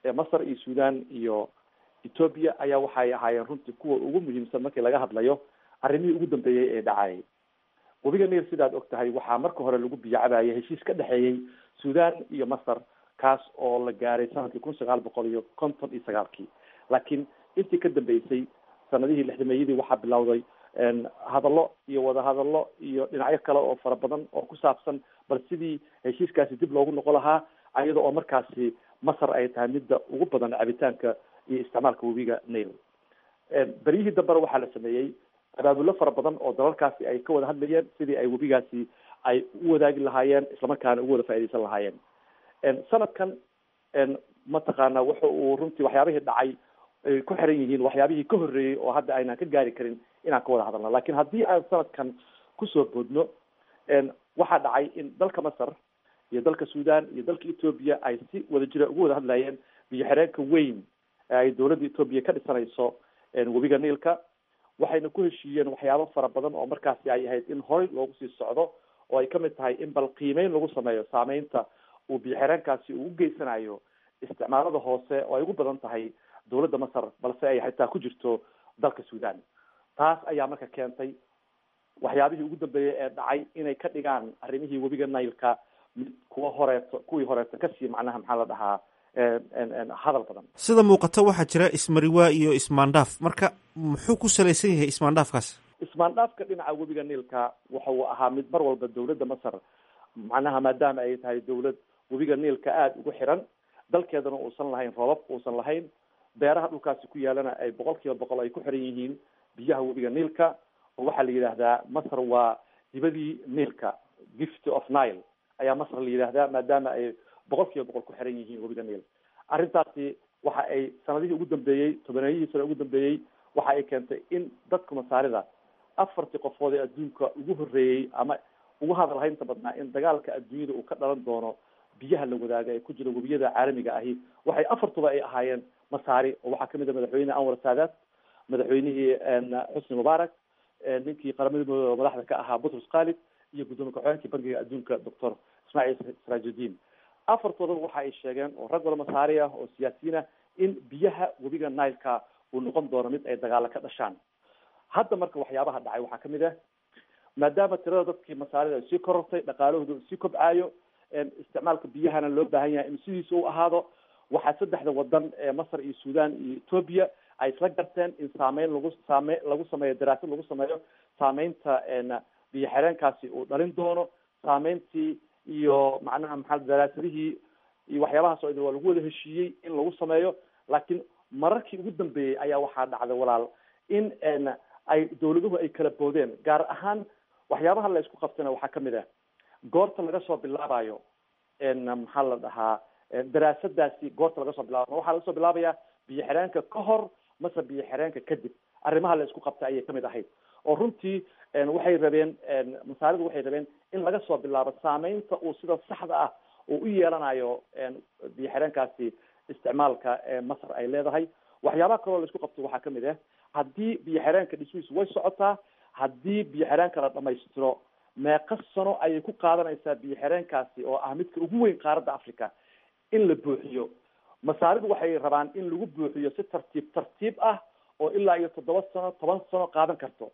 masar iyo sudan iyo ethoobia ayaa waxay ahaayeen runtii kuwa ugu muhiimsan markii laga hadlayo arrimihii ugu dambeeyey ee dhacayay webiga niil sidaad og tahay waxaa marka hore lagu biyacabayay heshiis ka dhexeeyey sudan iyo masar kaas oo la gaaray sanadkii kun sagaal boqol iyo konton iyo sagaalkii laakiin intii ka dambeysay sanadihii lixdameeyadii waxaa bilowday hadallo iyo wadahadallo iyo dhinacyo kale oo fara badan oo ku saabsan bal sidii heshiiskaasi dib loogu noqon lahaa ayada oo markaasi masar ay tahay midda ugu badan cabitaanka iyo isticmaalka webiga nail beryihii dambena waxaa la sameeyey abaabullo fara badan oo dalalkaasi ay ka wada hadlayeen sidii ay webigaasi ay u wadaagi lahaayeen islamarkaana ugu wada faaidaysan lahaayeen sanadkan mataqaana wuxa uu runtii waxyaabihii dhacay ay ku xiran yihiin waxyaabihii ka horreeyey oo hadda aynaan ka gaari karin inaan ka wada hadalno lakin haddii aan sanadkan kusoo boodno waxaa dhacay in dalka masar iyo dalka sudan iyo dalka ethoobia ay si wada jira ugu wada hadlayeen biyo xireenka weyn ee ay dowladda ethoobia ka dhisanayso webiga niilka waxayna ku heshiiyeen waxyaabo fara badan oo markaasi ay ahayd in horey loogu sii socdo oo ay kamid tahay in bal qiimeyn lagu sameeyo saameynta uu biyo xireenkaasi uu u geysanayo isticmaalada hoose oo ay ugu badan tahay dowladda masar balse ay xitaa ku jirto dalka sudan taas ayaa marka keentay waxyaabihii ugu dambeeyey ee dhacay inay ka dhigaan arrimihii webiga nailka mid kuwa horeeto kuwii horeeto kasii macnaha maxaa la dhahaa hadal badan sida muuqata waxaa jira ismariwaa iyo ismaandhaaf marka muxuu ku salaysan yahay ismaandhaafkaas ismaandhaafka dhinaca webiga niilka waxa uu ahaa mid mar walba dowladda masar macnaha maadaama ay tahay dowlad webiga niilka aada ugu xiran dalkeedana uusan lahayn roobab uusan lahayn beeraha dhulkaasi ku yaalana ay boqol kiiba boqol ay ku xiran yihiin biyaha webiga niilka oo waxaa la yidhaahdaa masar waa dibadii niilka gift of nile ayaa masar la yidhaahdaa maadaama ay boqol kiiba boqol ku xiran yihiin webiga niil arrintaasi waxa ay sanadihii ugu dambeeyey tobaneeyihii sano ugu dambeeyey waxa ay keentay in dadka masaarida afartii qofood ee adduunka ugu horreeyey ama ugu hadal haynta badnaa in dagaalka adduunyada uu ka dhalan doono biyaha la wadaaga ee ku jira webiyada caalamiga ahi waxay afartuba ay ahaayeen masaari oo waxaa kamid a madaxweyne anwar saadaat madaxweynihii xusni mubaarak ninkii qaramada madaxda ka ahaa butrus khalid iyo gudoomiye ku-xigeenkii bankiga adduunka doctor ismaaciil siraajuddin afartoodaba waxa ay sheegeen oo rag wada masaari ah oo siyaasiyiin ah in biyaha webiga nileka uu noqon doono mid ay dagaalo ka dhashaan hadda marka waxyaabaha dhacay waxaa kamid ah maadaama tirada dadkii masaarida ay sii korortay dhaqaalahooda sii kobcayo isticmaalka biyahana loo baahan yahay in sidiisa u ahaado waxaa saddexda wadan ee masar iyo sudan iyo ethoobia ay isla garteen in saameyn lagu saame lagu sameeyo daraasad lagu sameeyo saameynta biyo xireenkaasi uu dhalin doono saameyntii iyo macnaha maxaa daraasadihii iyo waxyaabahaas oo idin waa lagu wada heshiiyey in lagu sameeyo laakiin mararkii ugu dambeeyey ayaa waxaa dhacday walaal in ay dawladuhu ay kala boodeen gaar ahaan waxyaabaha la isku qabtana waxaa kamid ah goorta laga soo bilaabayo maxaa la dhahaa daraasadaasi goorta laga soo bilaaba ma waxaa laga soo bilaabayaa biyo xireenka ka hor mase biyo xireenka kadib arrimaha la isku qabtay ayay kamid ahayd oo runtii waxay rabeen masaaridu waxay rabeen in laga soo bilaabo saameynta uu sida saxda ah uu u yeelanayo biyo xireenkaasi isticmaalka masar ay leedahay waxyaabaha kaloo la isku qabto waxaa kamid ah haddii biyo xireenka dhismihiisu way socotaa haddii biyo xireenka la dhamaystiro meeqa sano ayay ku qaadanaysaa biyo xireenkaasi oo ah midka ugu weyn qaaradda africa in la buuxiyo masaaridu waxay rabaan in lagu buuxiyo si tartiib tartiib ah oo ilaa iyo toddoba sano toban sano qaadan karto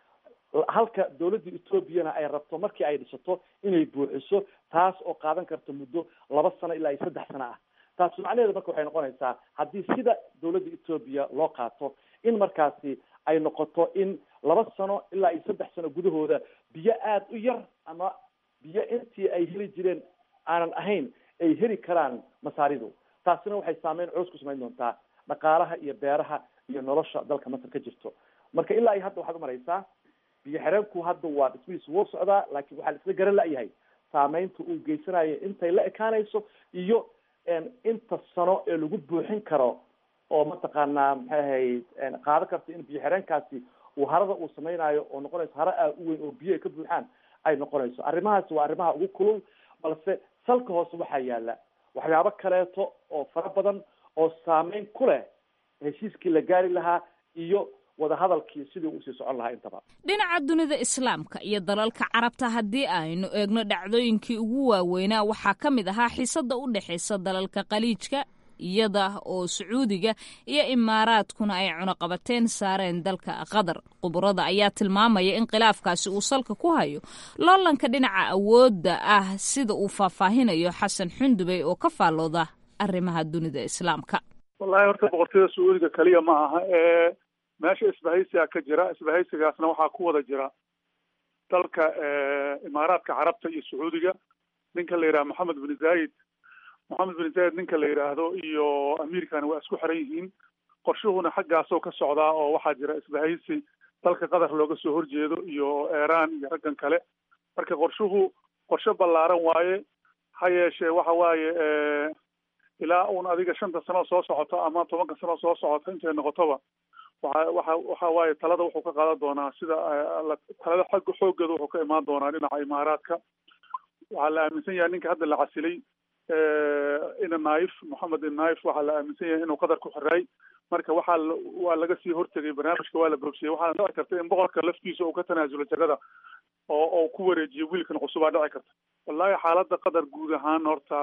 halka dawladda ethoobiana ay rabto markii ay dhisato inay buuxiso taas oo qaadan karto muddo laba sano ilaa iyo saddex sano ah taas macnaheedu marka waxay noqonaysaa haddii sida dawladda ethoobiya loo qaato in markaasi ay noqoto in laba sano ilaa iyo saddex sano gudahooda biyo aada u yar ama biyo intii ay heli jireen aanan ahayn ay heli karaan masaaridu taasina waxay saameyn culus ku samayn doontaa dhaqaalaha iyo beeraha iyo nolosha dalka masar ka jirto marka ilaa iyo hadda waxaad umaraysaa biyo xireenku hadda waa dhismihiisu wuu socdaa laakiin waxaa la isla garan la-yahay saameynta uu geysanayo intay la ekaanayso iyo inta sano ee lagu buuxin karo oo mataqaanaa maxay ahayd qaadan karta in biyo xireenkaasi uu harada uu samaynayo oo noqonayso hara aa u weyn oo biyo ay ka buuxaan ay noqonayso arrimahaasi waa arrimaha ugu kulul balse salka hoose waxaa yaala waxyaabo kaleeto oo fara badan oo saameyn ku leh heshiiskii la gaari lahaa iyo wadahadalkii sidii usii socon lahaa intaba dhinaca dunida islaamka iyo dalalka carabta haddii aynu eegno dhacdooyinkii ugu waaweynaa waxaa ka mid ahaa xiisada u dhexaysa dalalka khaliijka iyada oo sacuudiga iyo imaaraadkuna ay cunaqabateen saareen dalka qatar khuburada ayaa tilmaamaya in khilaafkaasi uu salka ku hayo loolanka dhinaca awoodda ah sida uu faahfaahinayo xasan xundubey oo ka faallooda arrimaha dunida islaamka wallahi horta boqortooyada sacuudiga keliya ma aha ee meesha isbahaysiga ka jira isbahaysigaasna waxaa ku wada jira dalka imaaraadka carabta iyo sacuudiga ninka la yidhaha moxamed bin zayid moxamed bin zayid ninka la yidhaahdo iyo amiirkani waa isku xiran yihiin qorshuhuna xaggaasoo ka socdaa oo waxaa jira isbahaysi dalka qatar looga soo horjeedo iyo iran iyo raggan kale marka qorshuhu qorshe ballaaran waaye ha yeeshee waxa waaye ilaa uun adiga shanta sano soo socoto ama tobanka sano soo socoto intay noqotoba waxa waxa waxa waaye talada wuxuu ka qaadan doonaa sida talada xagga xooggeeda wuxuu ka imaan doonaa dhinaca imaaraadka waxaa la aaminsan yahay ninka hadda la casilay ina naif moxamed in naif waxaa la aaminsan yahay inuu qatar ku xiraay marka waxaa waa laga sii hortegay barnaamijka waa la bogsiyey waxaana dhici karta in boqorka laftiisa uu ka tanaasulo jagada oo oo ku wareejiyo wiilkan cusubaa dhici karta wallahi xaaladda qatar guud ahaan horta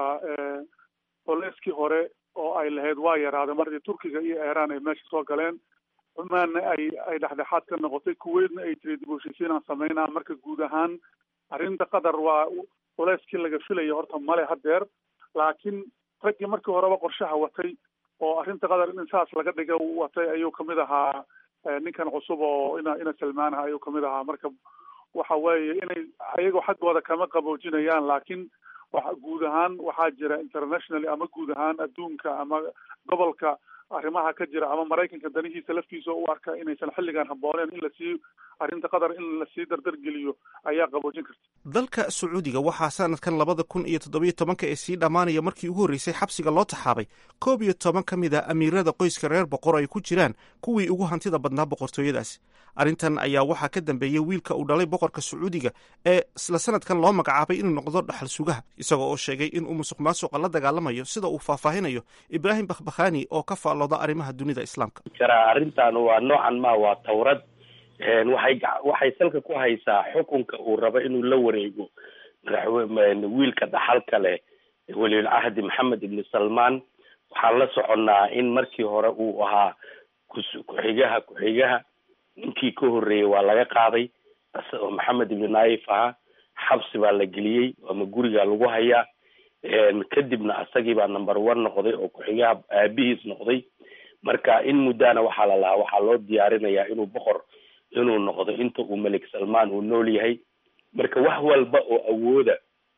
boleskii hore oo ay lahayd waa yaraaday markii turkiga iyo iran ay meesha soo galeen cumaanna ay ay dhexdhexaad ka noqotay kuweydna ay tiri dib u heshiisiinaan sameynaa marka guud ahaan arrinta qatar waa culeyskii laga filayo horta male hadeer laakiin raggii markii horeba qorshaha watay oo arrinta qatar in saas laga dhiga watay ayuu kamid ahaa ninkan cusub oo ina ina salmaanaha ayuu kamid ahaa marka waxa weeye inay ayagoo xaggooda kama qaboojinayaan laakiin wa guud ahaan waxaa jira internationally ama guud ahaan adduunka ama gobolka arrimaha ka jira ama maraykanka danihiisa laftiisa u arka inaysan xilligan habbooneen in lasii arrinta qatar in lasii dardargeliyo ayaa qaboojin karta dalka sacuudiga waxaa sanadkan labada kun iyo toddobiyo tobanka ee sii dhammaanaya markii ugu horreysay xabsiga loo taxaabay koob iyo toban ka mid a amiirada qoyska reer boqor ay ku jiraan kuwii ugu hantida badnaa boqortooyadaasi arrintan ayaa waxaa ka dambeeyey wiilka uu dhalay boqorka sacuudiga ee isla sanadkan loo magacaabay inuu noqdo dhaxal sugaha isagoo oo sheegay inuu musuq maasuqa la dagaalamayo sida uu faahfaahinayo ibraahim bakhbakhani oo ka faallooda arrimaha dunida islaamka jara arrintan waa noocan ma waa tawrad waxay waxay salka ku haysaa xukunka uu rabo inuu la wareego madaxwe wiilka dhaxalka leh waliul cahdi maxamed ibni salmaan waxaan la soconnaa in markii hore uu ahaa ku-xigaha ku-xigaha ninkii ka horreeyey waa laga qaaday oo maxamed ibni naif ahaa xabsi baa la geliyey ama guriga lagu hayaa kadibna asagii baa number one noqday oo ku-xigaha aabihiis noqday marka in muddana waxaa la lahaa waxaa loo diyaarinayaa inuu boqor inuu noqdo inta uu malik salmaan uu nool yahay marka wax walba oo awooda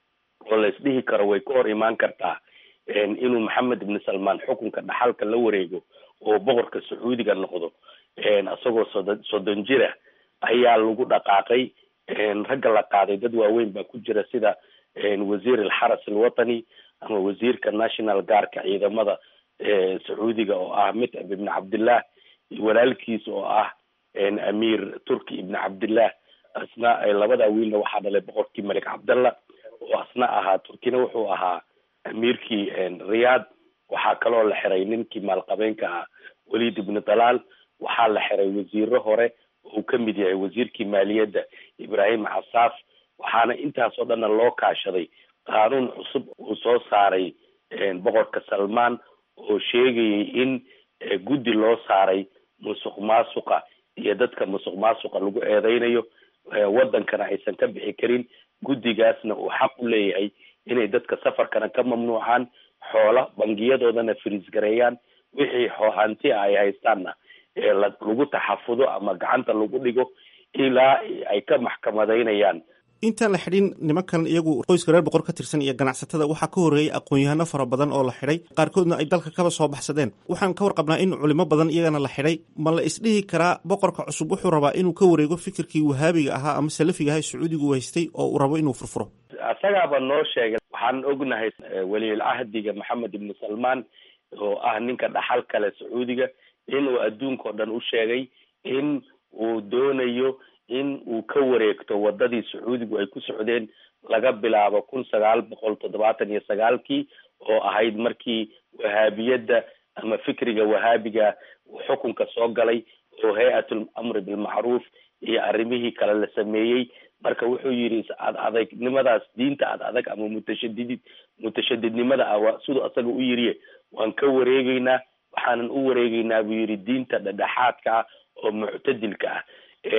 oo la isdhihi karo way ka hor imaan kartaa inuu maxamed ibni salmaan xukunka dhaxalka la wareego oo boqorka sacuudiga noqdo isagoo soddon soddon jira ayaa lagu dhaqaaqay ragga la qaaday dad waaweyn baa ku jira sida wasiir alxaras alwatani ama wasiirka national guardka ciidamada sacuudiga oo ah mitcab ibni cabdillah walaalkiis oo ah amiir turki ibni cabdillah asna labada wiilna waxaa dhalay boqorkii malik cabdallah oo asna ahaa turkina wuxuu ahaa amiirkii riyaad waxaa kaloo la xiray ninkii maalqabeenka ah walid ibni dalaal waxaa la xiray wasiiro hore oo uu kamid yahay wasiirkii maaliyadda ibrahim casaaf waxaana intaas oo dhanna loo kaashaday qaanuun cusub uu soo saaray boqorka salmaan oo sheegayay in guddi loo saaray musuq maasuqa iyo dadka musuq maasuqa lagu eedeynayo wadankana aysan ka bixi karin guddigaasna uu xaq u leeyahay inay dadka safarkana ka mamnuucaan xoola bangiyadoodana firiis gareeyaan wixii hanti ah ay haystaanna lagu taxafudo ama gacanta lagu dhigo ilaa ay ka maxkamadaynayaan intaan la xidhin nimankan iyagu qoyska reer boqor ka tirsan iyo ganacsatada waxaa ka horreeyay aqoon-yahano fara badan oo la xidhay qaarkoodna ay dalka kaba soo baxsadeen waxaan ka warqabnaa in culimo badan iyagana la xidhay ma la isdhihi karaa boqorka cusub wuxuu rabaa inuu ka wareego fikirkii wahaabiga ahaa ama salafiga ahaa sacuudigu haystay oo uu rabo inuu furfuro asagaaba noo sheegay waxaan ognahay weliyul cahdiga maxamed ibni salmaan oo ah ninka dhaxal kale sacuudiga inuu adduunka o dhan u sheegay in uu doonayo in uu ka wareegto wadadii sacuudigu ay ku socdeen laga bilaabo kun sagaal boqol toddobaatan iyo sagaalkii oo ahayd markii wahaabiyadda ama fikriga wahaabiga xukunka soo galay oo hay-atul amri bilmacruuf iyo arrimihii kale la sameeyey marka wuxuu yidhi ad adegnimadaas diinta ad adag ama mutashadidid mutashadidnimada ah waa siduu asaga u yiriye waan ka wareegeynaa waxaanan u wareegeynaa buu yidhi diinta dhedhexaadka ah oo muctadilka ah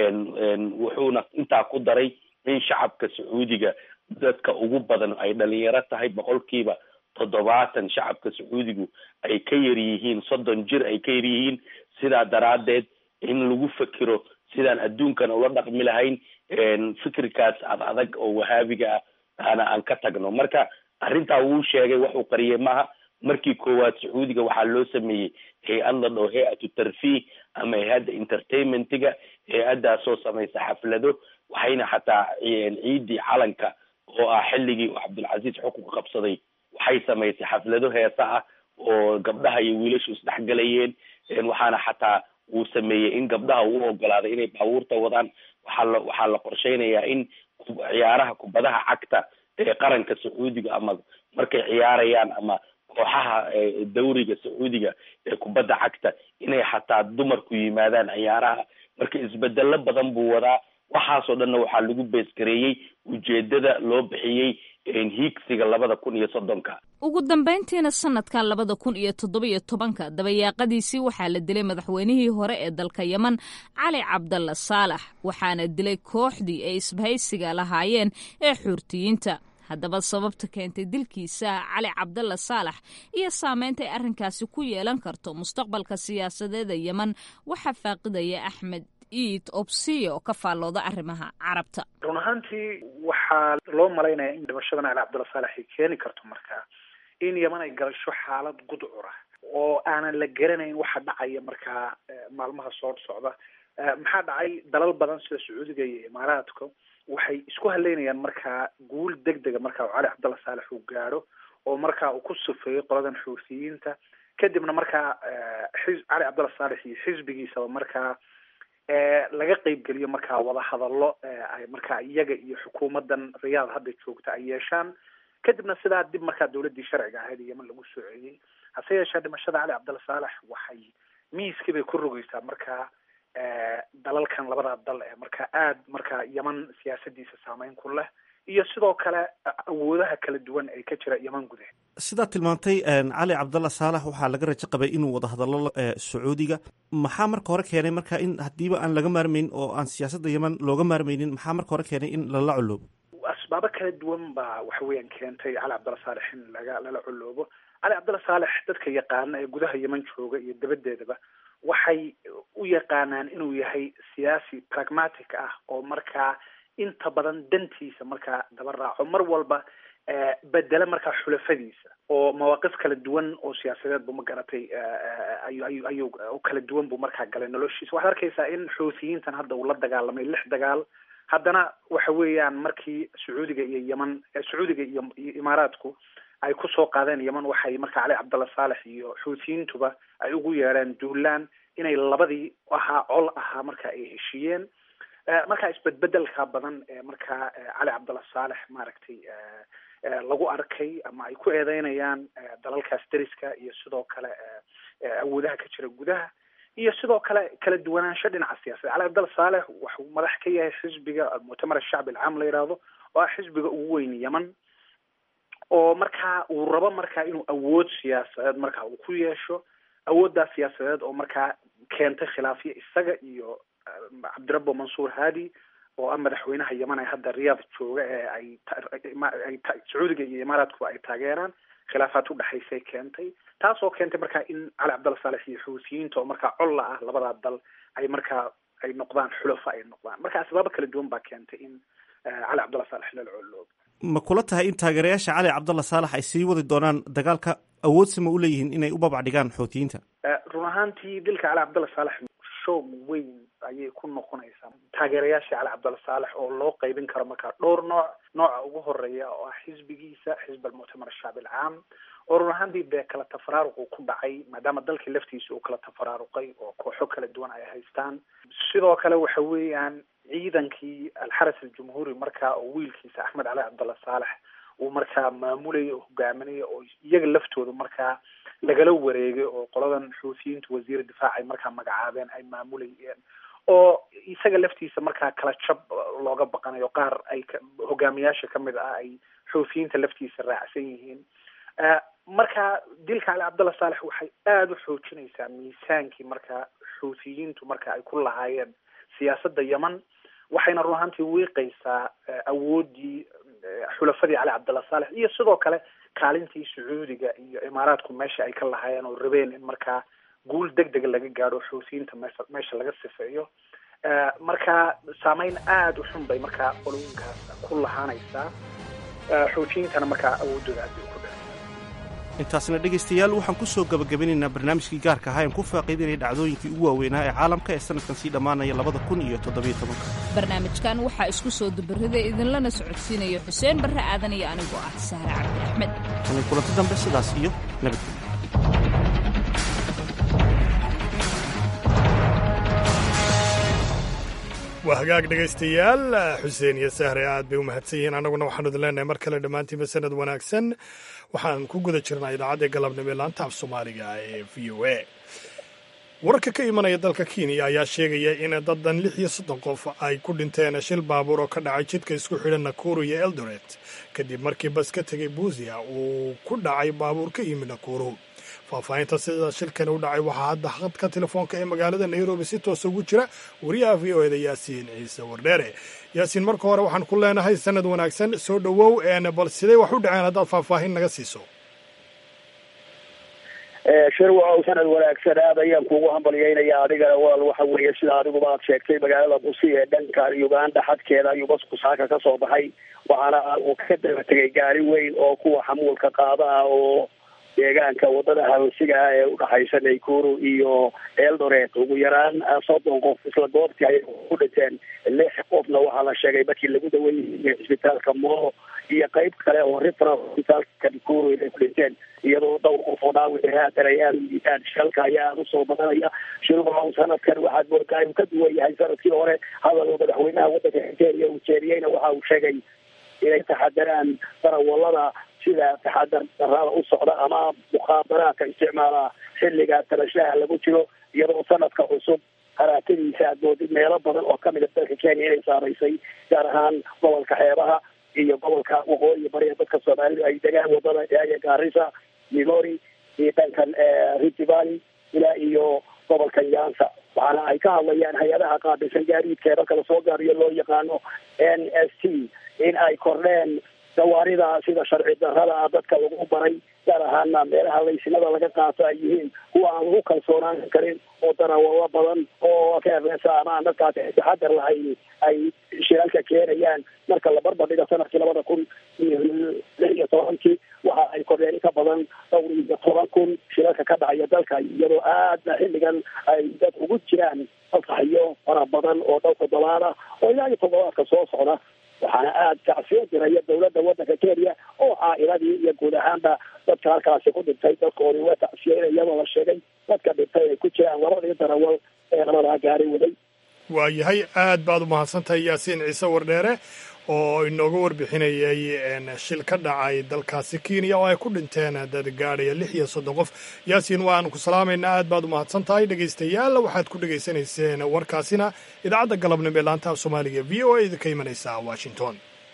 wuxuuna intaa ku daray in shacabka sacuudiga dadka ugu badan ay dhalinyaro tahay boqolkiiba toddobaatan shacabka sacuudigu ay ka yar yihiin soddon jir ay ka yar yihiin sidaa daraaddeed in lagu fekero sidaan adduunkan ula dhaqmi lahayn fikirkaas ad adag oo wahaabiga ah aana aan ka tagno marka arrintaa wuu sheegay waxuu qariyay maaha markii koowaad sacuudiga waxaa loo sameeyey hay-ad la dhaho hay-atu tarfiih ama hay-adda entertainmentiga hay-addaasoo samaysa xaflado waxayna xataa ciidii calanka oo ah xilligii uu cabdulcasiis xukunka qabsaday waxay samaysay xaflado heesa ah oo gabdhaha iyo wiilashu isdhexgalayeen waxaana xataa uu sameeyey in gabdhaha uu ogolaaday inay baabuurta wadaan waxaa la waxaa la qorsheynayaa in ciyaaraha kubadaha cagta ee qaranka sacuudiga ama markay ciyaarayaan ama kooxaha dawriga sacuudiga ee kubadda cagta inay xataa dumarku yimaadaan ciyaaraha marka isbedelo badan buu wadaa waxaasoo dhanna waxaa lagu beeskareeyey ujeedada loo bixiyey hiigsiga labada kun iyo soddonka ugu dambayntiina sanadkan labada kun iyo toddobiyo tobanka dabayaaqadiisii waxaa la dilay madaxweynihii hore ee dalka yeman cali cabdalla saalax waxaana dilay kooxdii ay isbahaysiga lahaayeen ee xuurtiyiinta haddaba sababta keentay dilkiisa cali cabdalla saalax iyo saameynta ay arrinkaasi ku yeelan karto mustaqbalka siyaasadeeda yeman waxaa faaqidaya axmed iid obsiya oo ka faallooda arrimaha carabta run ahaantii waxaa loo malaynaya in dhimashadan cali cabdulla saalax ay keeni karto markaa in yeman ay galasho xaalad gudcura oo aanan la garanayn waxa dhacaya markaa maalmaha soo socda maxaa dhacay dalal badan sida sacuudiga iyo imaaraadka waxay isku haleynayaan markaa guul deg dega markaa uu cali cabdalla saalax uu gaadho oo markaa uu ku sufeeyo qoladan xuutiyiinta kadibna markaa xis cali cabdalla saalax iyo xisbigiisaba markaa laga qeybgeliyo markaa wadahadallo ay markaa iyaga iyo xukuumadan riyaad hadda joogta ay yeeshaan kadibna sidaa dib markaa dawladdii sharciga ahayd yeman lagu soo celiyey hase yeeshee dhimashada cali cabdalla saalax waxay miiskii bay ku rogeysaa markaa dalalkan labada dal ee markaa aada markaa yeman siyaasadiisa saameyn ku leh iyo sidoo kale awoodaha kala duwan ee ka jira yeman gudaheed sidaad tilmaantay cali cabdalla saalax waxaa laga rajo qabay inuu wada hadallo sacuudiga maxaa marka hore keenay marka in haddiiba aan laga maarmayn oo aan siyaasadda yeman looga maarmaynin maxaa marka hore keenay in lala coloobo asbaabo kala duwan baa waxa weeyaan keentay cali cabdalla saalex in laga lala coloobo cali cabdalla saalex dadka yaqaana ee gudaha yeman jooga iyo dabadeedaba waxay u yaqaanaan inuu yahay siyaasi pragmatic ah oo markaa inta badan dantiisa markaa daba raaco mar walba bedela markaa xulafadiisa oo mawaaqif kala duwan oo siyaasadeed bu ma garatay ayu ayu ayuu kala duwan buu markaa galay noloshiisa waxaad arkaysaa in xuutiyiintan hadda uu la dagaalamay lix dagaal haddana waxa weeyaan markii sacuudiga iyo yeman sacuudiga iyo iyo imaaraadku ay kusoo qaadeen yeman waxay markaa cali cabdalla saalex iyo xuutiyiintuba ay ugu yeedheen duulaan inay labadii ahaa col ahaa marka ay heshiiyeen markaa isbedbedelka badan ee markaa cali cabdalla saalex maaragtay lagu arkay ama ay ku eedeynayaan dalalkaas deriska iyo sidoo kale awoodaha ka jira gudaha iyo sidoo kale kala duwanaansho dhinaca siyaasadda cali cabdalla saalex waxuu madax ka yahay xisbiga almuctamar ashacbi alcaam la yidhaahdo oo ah xisbiga ugu weyn yeman oo markaa uu rabo markaa inuu awood siyaasadeed markaa uu ku yeesho awooddaas siyaasadeed oo markaa keentay khilaafyo isaga iyo cabdirabbo mansuur haadi oo ah madaxweynaha yeman ee hadda riyaad jooga ee ay ay sacuudiga iyo imaaraadku ay taageeraan khilaafaad udhexaysay keentay taasoo keentay markaa in cali cabdalla saalex iyo xuutiyiinta oo markaa colla ah labadaa dal ay markaa ay noqdaan xulafa ay noqdaan marka asbaabo kala duwan baa keentay in cali cabdalla saalex lala coloobo ma kula tahay in taageerayaasha cali cabdalla saalax ay sii wadi doonaan dagaalka awoodsama u leeyihiin inay u babac dhigaan xuutiyiinta run ahaantii dilka cali cabdalla saalex show weyn ayay ku noqonaysaa taageerayaasha cali cabdalla saalex oo loo qeybin karo markaa dhowr nooc nooca ugu horeeya oo ah xisbigiisa xisb almuctamar ashacbi alcaam oo run ahaantii dee kala tafaraaruq uu ku dhacay maadaama dalkii laftiisa uu kala tafaraaruqay oo kooxo kala duwan ay haystaan sidoo kale waxa weeyaan ciidankii alxaras aljumhuuri markaa oo wiilkiisa axmed cali cabdalla saalex uu markaa maamulaya oo hogaaminaya oo iyaga laftooda markaa lagala wareegay oo qoladan xuutiyiintu wasiir difaac ay markaa magacaabeen ay maamulayeen oo isaga laftiisa markaa kala jab looga baqanayo qaar ay hogaamiyaasha kamid ah ay xuufiyiinta laftiisa raacsan yihiin marka dilka cali cabdalla saalex waxay aada u xoojinaysaa miisaankii markaa xuutiyiintu marka ay ku lahaayeen siyaasadda yeman waxayna run ahaantii wiiqaysaa awooddii xulafadii cali cabdalla saalex iyo sidoo kale kaalintii sacuudiga iyo imaaraadku meesha ay ka lahaayeen oo rabeen in markaa guul deg dega laga gaadho xuutiyiinta meesha meesha laga sifeeyo marka saameyn aada u xun bay markaa qolooyinkaas ku lahaanaysaa xuutiyiintana markaa awooddooda aad bay u kordhinaysaa intaasna dhegaystayaal waxaan ku soo gabagabinaynaa barnaamijkii gaarka ahaa en ku faaqiidanaya dhacdooyinkii ugu waaweynaa ee caalamka ee sanadkan sii dhammaanaya labada kun iyo toddobiyo tobanka barnaamijkan waxaa isku soo dubarrida idinlana socodsiinaya xuseen barre aadan iyo anigoo ah sahre cabdi axmed tan kulanti dambe sidaas iyo nabadgelyo waa hagaag dhegaystayaal xuseen iyo sahre aad bay u mahadsan yihiin annaguna waxaanu idin leenahay mar kale dhammaantiinba sanad wanaagsan waxaan ku guda jirnaa idaacadda galabnimo ee laanta af soomaaliga ee v o a wararka ka imanaya dalka kenya ayaa sheegaya in dadan lix iyo soddon qof ay ku dhinteen shil baabuur oo ka dhacay jidka isku xidhan nakuru iyo eldoret kadib markii bas ka tegay buusia uu ku dhacay baabuur ka yimid nakuru faahfaahinta sida shilkani u dhacay waxaa hadda khadka telefoonka ee magaalada nairobi si toosa ugu jira wariyaha v o eda yaasiin ciise wardheere yaasiin marka hore waxaan ku leenahay sanad wanaagsan soo dhowow bal siday wax u dhaceen haddaad faahfaahin naga siiso shirwacow sanad wanaagsan aad ayaan kuugu hambalyeynaya adigana walaal waxa weeye sida adiguba aad sheegtay magaalada busi ee dhanka uganda xadkeeda ayuu basku saaka ka soo baxay waxaana uu ka daba tegay gaari weyn oo kuwa xamuulka qaada ah oo deegaanka wadada hawsiga ah ee udhaxaysa naykuru iyo eldoret ugu yaraan soddon qof isla goobtii ayay ku dhinteen lix qofna waxaa la sheegay markii lagu daweeyey cisbitaalka moro iyo qeyb kale oo referal cisbitaalka nakuru inay ku dhinteen iyadoo dhowr qof oo dhaawic haatan ay aada u yihiin shalka ayaa aada usoo badanaya shirwacow sanadkan waxaad moodaa inuu ka duwan yahay sanadkii hore hadal oo madaxweynaha waddanka kenya uu jeediyeyna waxa uu sheegay inay taxadaraan darawalada sida taxadar darada u socda ama mukhaabaraadka isticmaala xilliga talashaha lagu jiro iyadoo sanadka cusub haraatadiisa aad moodid meelo badan oo kamid a dalka kenya inay saamaysay gaar ahaan gobolka xeebaha iyo gobolka waqooyi bari ee dadka soomaalidu ay degaan wadada eaya gaarisa migori iyo dhankan rift valley ilaa iyo gobolka nyansa waxaana ay ka hadlayaan hay-adaha qaabilsan gaadiidka ee dalka lasoo gaariyo loo yaqaano n s t in ay kordheen gawaarida sida sharci darrada ah dadka lagu baray gaar ahaana meelaha laysinada laga qaato ay yihiin kuwa aan lagu kalsoonaan karin oo darawalo badan oo keeresa ama aan dadkaasi taxadar lahayn ay shiralka keenayaan marka la barbardhiga sanadkii labada kun iyo lix iyo tobankii waxa ay kordheen in ka badan dhowr iyo toban kun shiralka ka dhacaya dalka iyadoo aadna xilligan ay dad ugu jiraan fasaxyo fara badan oo dhowr toddobaad ah oo ilaa iyo toddobaadka soo socda waxaana aada kacsiyo diraya dawladda waddanka kenya oo caa'iladii iyo guud ahaanba dadka halkaasi ku dhintay dadkoodii waa tacsiyeyna iyadoo la sheegay dadka dhintay ay ku jiraan labadii darawal ee labadaa gaari waday waayahay aad baad u mahadsantahay yaasiin ciise wardheere oo inooga warbixinayay shil ka dhacay dalkaasi kenya oo ay ku dhinteen dad gaadhaya lix iyo soddon qof yaasiin waanu ku salaamaynaa aad baad u mahadsan tahay dhegaystayaal waxaad ku dhegaysanayseen warkaasina idaacadda galabnimo ee laanta af soomaaliga v o a idinka imanaysa washington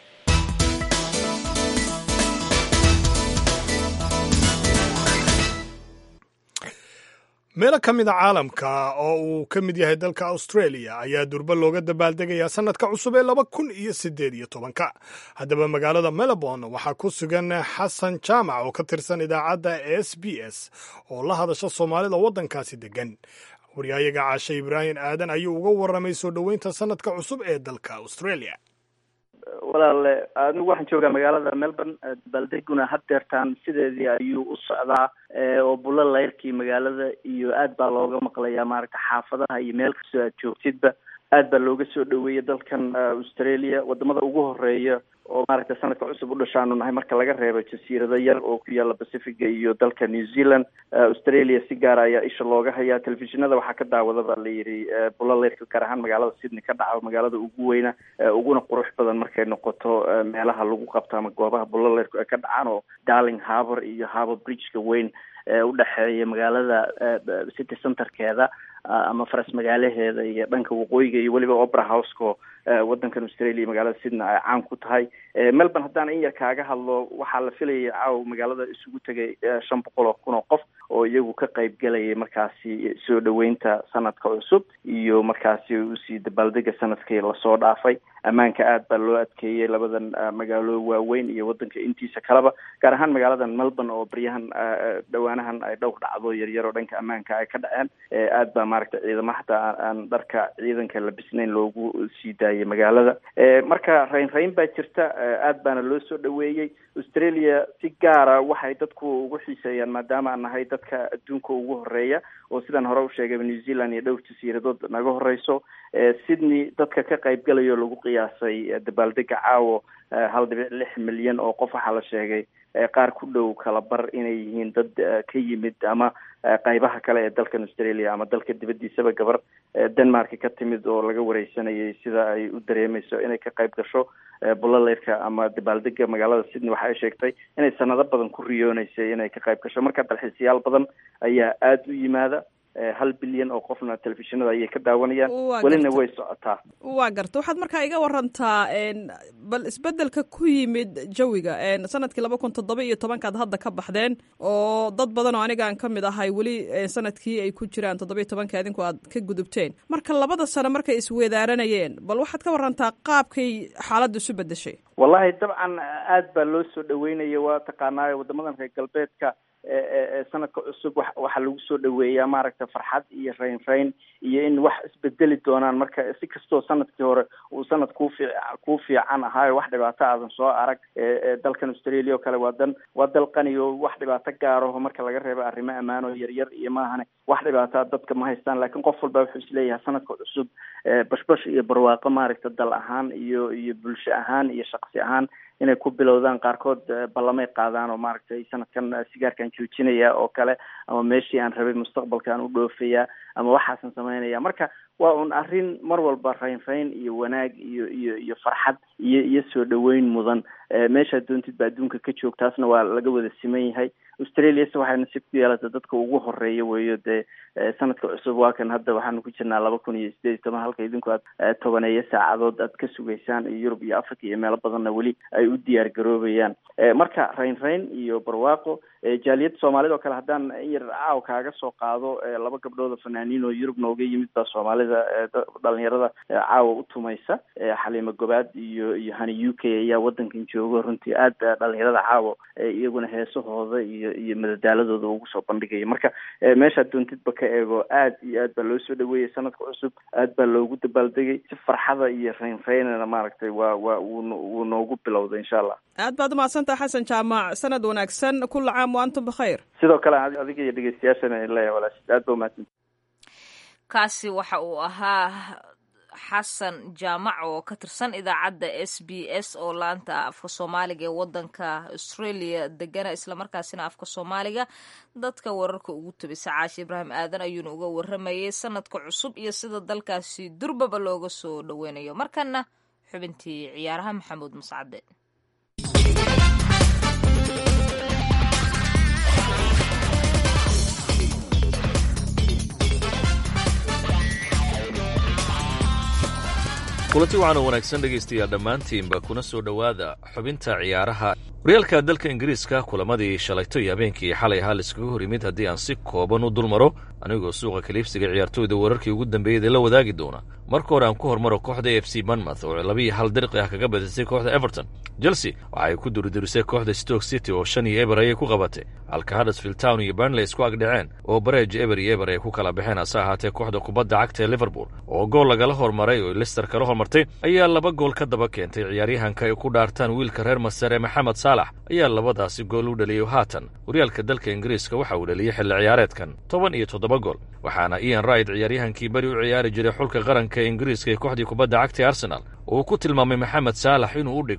meelo ka mid a caalamka oo uu ka mid yahay dalka australia ayaa durba looga dabaaldegayaa sannadka cusub ee laba kun iyo siddeed iyo tobanka haddaba magaalada melbourne waxaa ku sugan xasan jaamac oo ka tirsan idaacadda s b s oo la hadasha soomaalida waddankaasi deggan waryahayaga caashe ibraahim aadan ayuu uga warramay soo dhoweynta sannadka cusub ee dalka australia walaale anigu waxaan joogaa magaalada melbourne dabaaldeguna haddeertaan sideedii ayuu u socdaa oo bulo layrkii magaalada iyo aad baa looga maqlayaa maaragta xaafadaha iyo meel kastoo aad joogtidba aad baa looga soo dhoweeyay dalkan australia wadamada ugu horeeya oo maaragta sanadka cusub u dhashaanu nahay marka laga reebo jasiirado yar oo ku yaalla pacifiga iyo dalka new zealand australia si gaara ayaa isha looga hayaa telefishinada waxaa ka daawada baa la yidhi bulaleyrka gaar ahaan magaalada sydney ka dhaca magaalada ugu weyna uguna qurux badan markay noqoto meelaha lagu qabto ama goobaha bulaleyrku ay ka dhacaan oo darling harbour iyo harbour bridgeka weyn udhexeeya magaalada city centerkeeda ama faras magaalaheeda iyo dhanka waqooyiga iyo weliba opera houseko waddankan australia magaalada sydney ay caan ku tahay melbourne haddaan in yar kaaga hadlo waxaa la filayay caawa magaalada isugu tegay shan boqol oo kun oo qof oo iyagu ka qayb gelayay markaasi soo dhaweynta sanadka cusub iyo markaasi usii dabaaldega sanadkii lasoo dhaafay ammaanka aad baa loo adkeeyey labadan magaalo waaweyn iyo waddanka intiisa kaleba gaar ahaan magaaladan melbourne oo baryahan dhowaanahan ay dhowr dhacdo yaryar oo dhanka ammaanka ay ka dhaceen aad baa maaragtay ciidamo xataa aan dharka ciidanka labisnayn loogu sii daayay magaalada marka rayn rayn baa jirta aad baana loo soo dhaweeyey australia si gaara waxay dadku ugu xiiseeyaan maadaama aan nahay dadka adduunka ugu horeeya oo sidaan hore u sheegay new zealand iyo dhowr jasiiradood naga horeyso sydney dadka ka qayb galayo lagu qiyaasay dabaaldega caawo hal dhibic lix milyan oo qof waxaa la sheegay qaar ku dhow kala bar inay yihiin dad ka yimid ama qaybaha kale ee dalkan australia ama dalka dibaddiisaba gabar denmark ka timid oo laga wareysanayay sida ay u dareemeyso inay ka qayb gasho bullaleyrka ama dabaaldega magaalada sydney waxa ay sheegtay inay sanado badan ku riyooneysay inay ka qayb gasho marka dalxiisayaal badan ayaa aada u yimaada hal bilyan oo qofna telefishinada ayay ka daawanayaan welina way socotaa waa garta waxaad markaa iga warantaa bal isbedelka ku yimid jawiga sanadkii laba kun toddoba iyo tobankaad hadda ka baxdeen oo dad badan oo anigaan ka mid ahay weli sanadkii ay ku jiraan toddoba iyo tobanka idinku aad ka gudubteen marka labada sano markay isweedaaranayeen bal waxaad ka warantaa qaabkay xaaladda isu bedeshay wallahi dabcan aad baa loo soo dhaweynaya waa taqaanaayo wadamadan reer galbeedka sanadka cusub wa waxaa lagu soo dhaweeyaa maaragta farxad iyo rayn rayn iyo in wax isbedeli doonaan marka si kastoo sanadkii hore uu sanad kuu fiic kuu fiican ahaayo wax dhibaato aadan soo arag dalkan australia oo kale waa dan waa dal qani oo wax dhibaato gaaraho marka laga reebo arrimo ammaan oo yaryar iyo maahane wax dhibaataa dadka ma haystaan laakiin qof walba wuxuu isleeyahay sanadka cusub bashbash iyo barwaaqo maaragta dal ahaan iyo iyo bulsho ahaan iyo shaqsi ahaan inay ku bilowdaan qaarkood ballamay qaadaan oo maaragtay sanadkan sigaarkan joojinaya oo kale ama meeshii aan rabay mustaqbalkaan u dhoofayaa ama waxaasan samaynaya marka waa un arrin mar walba rayn rayn iyo wanaag iyo iyo iyo farxad iyo iyo soo dhaweyn mudan meeshaad doontid ba adduunka ka joog taasna waa laga wada siman yahay australia se waxay nasiib ku yeelata dadka ugu horeeya weeyo dee sanadka cusub waa kan hadda waxaanu ku jirnaa laba kun iyo sideed iyo toban halka idinku aad tobaneeyo saacadood aad ka sugaysaan iyo yurub iyo africa iyo meelo badanna weli ay u diyaar garoobayaan marka rayn rayn iyo barwaaqo jaaliyadda soomaalida oo kale haddaan in yar caaw kaaga soo qaado laba gabdhood oo fanaaniin oo yurub nooga yimid baa soomaalida dhalinyarada caawa u tumaysa xaliimo gobaad iyo iyo hani u k ayaa wadankan joogo runtii aad dhalinyarada caawo iyaguna heesahooda iyo iyo madadaaladooda ugu soo bandhigaya marka meeshaad doontidba ka eego aad iyo aad baa loo soo dhaweeyey sanadka cusub aad baa loogu dabaaldegay si farxada iyo rayn raynana maaragtay waa waa wuu noogu bilowday insha allah aad baad umahadsantaha xasan jaamac sanad wanaagsan kula caam wa antum bikhayr sidoo kale adiga iyo dhegeystayaashana leeyahay walaashid aad ba umahadsan kaasi waxa uu ahaa xasan jaamac oo ka tirsan idaacadda s b s oo laanta afka soomaaliga ee wadanka australia degana islamarkaasina afka soomaaliga dadka wararka ugu tabisa caashi ibraahim aadan ayuuna uga waramayay sanadka cusub iyo sida dalkaasi durbaba looga soo dhoweynayo markana xubintii ciyaaraha maxamuud mascade kulanti waxaana wanaagsan dhegaystayaal dhammaantiinba kuna soo dhowaada xubinta ciyaaraha horyaalka dalka ingiriiska kulamadii shalayto iyo habeenkii xalay ahaa laiskaga hor yimid haddii aan si kooban u dul maro anigoo suuqa kaliibsiga ciyaartooyda wararkii ugu dambeeyada la wadaagi doona marka hore aan ku hormaro kooxda f c banmouth oo labiiyo hal dirqi ah kaga badisay kooxda everton chelsea waxa ay ku duridurisay kooxda stoke city oo shan iyo eber ayay ku qabatay halka huddersfield town iyo burnley isku agdhaceen oo bareej eber iyo eber ay ku kala baxeen hase ahaatee kooxda kubadda cagta ee liverpool oo gool lagala hormaray oo lister kala hormartay ayaa laba gool ka daba keentay ciyaaryahanka ay ku dhaartaan wiilka reer masar ee maxamed saalax ayaa labadaasi gool u dhaliyey haatan horyaalka dalka ingiriiska waxa uu dhaliyey xilli ciyaareedkan toban iyo toddoba gool waxaana ian wright ciyaaryahankii beri u ciyaari jiray xulka qaranka ee ingiriiska ee kooxdii kubadda cagta ee arsenal uu ku tilmaamay maxamed saalax inuu u dhigmo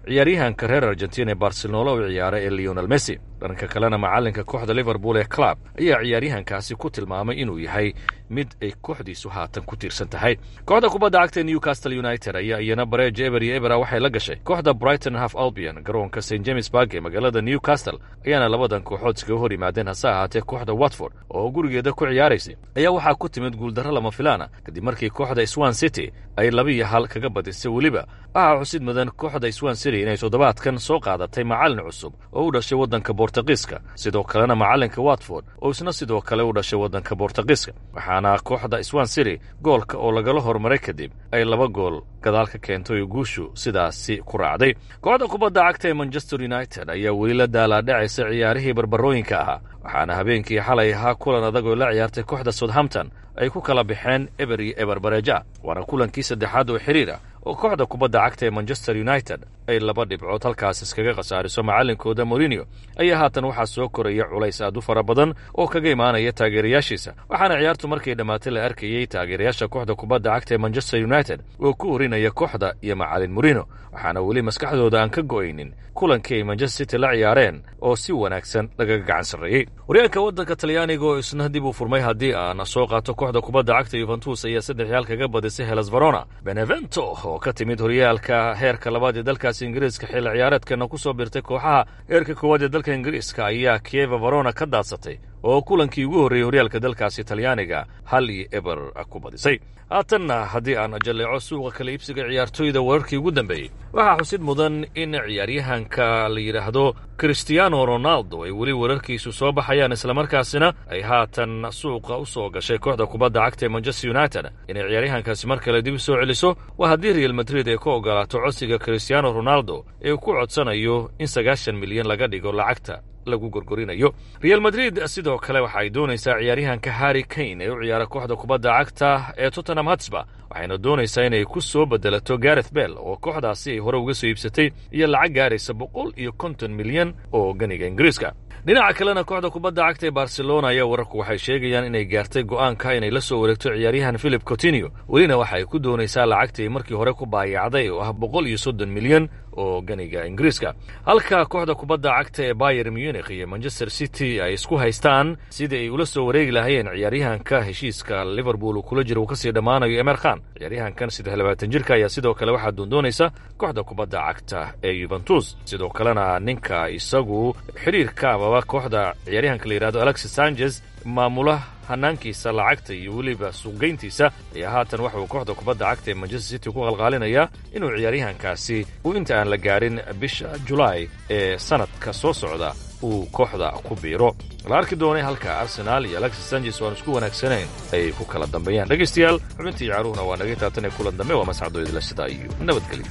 ciyaaryahanka reer argentina ee barcelona u ciyaara ee leonel messi dhanka kalena macallinka kooxda liverpool ee club ayaa ciyaaryahankaasi ku tilmaamay inuu yahay mid ay kooxdiisu haatan ku tiirsan tahay kooxda kubadda cagta ee newcastle united ayaa iyana bareej eber iyo ebera waxay la gashay kooxda brighton half albion garoonka st james bark ee magaalada newcastle ayaana labadan kooxood iskaga hor yimaadeen hase ahaatee kooxda watford oo gurigeeda ku ciyaaraysay ayaa waxaa ku timid guuldarro lama filaana kadib markii kooxda swan city ay laba iyo hal kaga badisay weliba waxaa xusid mudan kooxda swan city inay toddobaadkan soo qaadatay macallin cusub oo u dhashay waddanka bortugiiska sidoo kalena macallinka watford oo isna sidoo kale u dhashay waddanka bortugiiska waxaana kooxda swan city goolka oo lagala hormaray kadib ay laba gool gadaal ka keentay oo guushu sidaasi ku raacday kooxda kubadda cagta ee manchester united ayaa weli la daalaadhacaysa ciyaarihii barbarooyinka ahaa waxaana habeenkii xalay ahaa kulan adag oo la ciyaartay kooxda southampton ay ku kala baxeen eber iyo eber bareja waana kulankii saddexaad oo xiriir ah oo kooxda kubadda cagta ee manchester united ay laba dhibcood halkaas iskaga khasaariso macallinkooda morinio ayaa haatan waxaa soo koraya culays aad u fara badan oo kaga imaanaya taageerayaashiisa waxaana ciyaartu markay dhammaatay la arkayey taageerayaasha kooxda kubadda cagta ee manchester united oo ku horinaya kooxda iyo macallin morino waxaana weli maskaxdooda aan ka go'aynin kulankii ay manchester city la ciyaareen oo si wanaagsan lagaga gacan sarreeyey horyaalka waddanka talyaaniga oo isna dib u furmay haddii aan soo qaato kooxda kubadda cagta yuventus ayaa saddex yaal kaga badisay helas verona benevento oo ka timid horyaalka heerka labaad ee dalkaasi ingiriiska xilli ciyaareedkana ku soo birtay kooxaha heerka koowaad ee dalka ingiriiska ayaa kieva verona ka daadsatay oo kulankii ugu horreeyey horyaalka dalkaasi talyaaniga hal iyo eber ku badisay haatanna haddii aan jalleeco suuqa kala iibsiga ciyaartooyda wararkii ugu dambeeyey waxaa xusid mudan in ciyaaryahanka la yidhaahdo christiano ronaldo ay weli wararkiisu soo baxayaan islamarkaasina ay haatan suuqa u soo gashay kooxda kubadda cagta ee manchester united inay ciyaaryahankaasi mar kale dib u soo celiso waa haddii real madrid ay ku ogolaato codsiga christiano ronaldo ee uu ku codsanayo in sagaashan milyan laga dhigo lacagta lagu gorgorinayo real madrid sidoo kale waxa ay doonaysaa ciyaaryahanka harry kane ee u ciyaara kooxda kubadda cagta ee tottenham hatsba waxayna doonaysaa inay ku soo bedelato gareth bell oo kooxdaasi ay hore uga soo iibsatay iyo lacag gaaraysa boqol iyo konton milyan oo ganiga ingiriiska dhinaca kalena kooxda kubadda cagta ee barcelona ayaa wararku waxay sheegayaan inay gaartay go'aanka inay la soo wareegto ciyaaryahan philip cotinio welina waxa ay ku doonaysaa lacagtii markii hore ku baayacday oo ah boqol iyo soddon milyan oo ganiga ingiriiska halka kooxda kubadda cagta ee bayer munich iyo manchester city ay isku haystaan sidii ay ula soo wareegi lahaayeen ciyaaryahanka heshiiska liverpool uu kula jiro uu kasii dhammaanayo emer khan ciyaaryahankan saddex labaatan jirka ayaa sidoo kale waxaa doondoonaysa kooxda kubadda cagta ee yuventus sidoo kalena ninka isagu xidhiirka amaba kooxda ciyaaryahanka la yidhahdo alexis sanchez maamula hanaankiisa lacagta iyo weliba suuqgeyntiisa ayaa haatan waxa uu kooxda kubadda cagta ee manchester city ku qalqaalinayaa inuu ciyaaryahankaasi uu inta aan la gaarin bisha julaay ee sanadka soo socda uu kooxda ku biiro la arki doonay halka arsenaal iyo alexis sanchez oo aan isku wanaagsanayn ay ku kala dambeeyaan dhegaystayaal xubintii ciyaaruhuna waa naga taatan ee kulan dambe waa mascado idila sidaa iyo nabadgelyo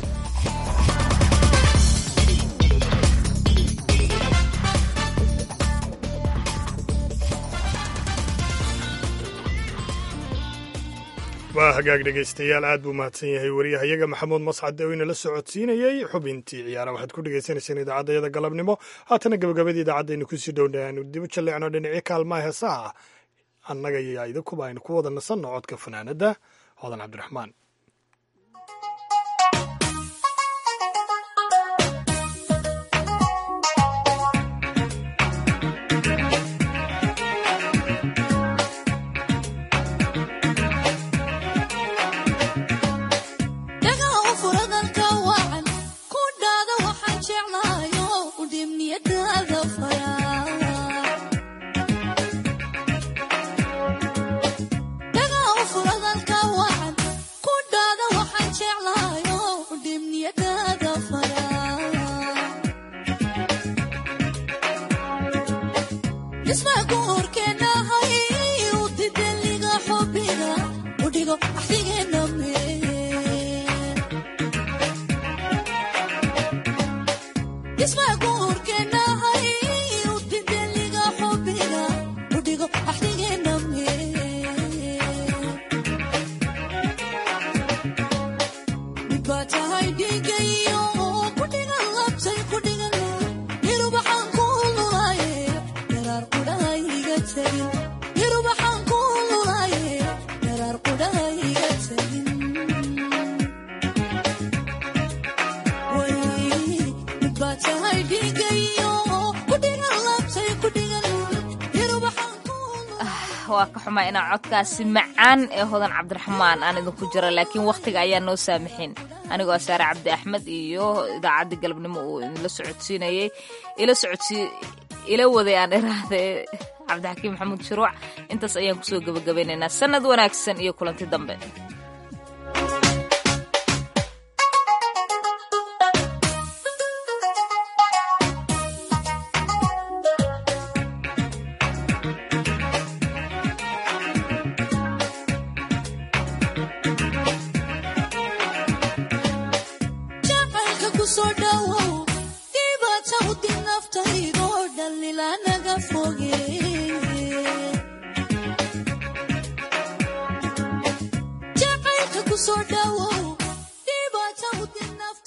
waa hagaag dhegaystayaal aad buu mahadsan yahay wariyahayaga maxamuud mascad oo inala socodsiinayey xubintii ciyaara waxaad ku dhegaysanayseen idaacaddayada galabnimo haatana gabagabadii idaacadaynu kusii dhowna aanu dib u jalleecno dhinacii kaalmaha heesaha annaga iyo idinkuba aynu ku wada nasanno codka fanaanadda hodan cabdiraxmaan Way waa ka xumaa inaa codkaasi macaan ee hodan cabdiraxmaan aan idinku jira laakiin wakhtiga ayaa noo saamixin anigoo saare cabdi axmed iyo idaacaddii galabnimo uu idinla socodsiinayey ila socodsii ila waday aan iraahde cabdixakiim maxamuud shuruuc intaas ayaan kusoo gebagabaynaynaa sanad wanaagsan iyo kulanti dambe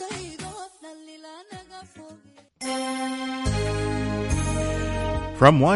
From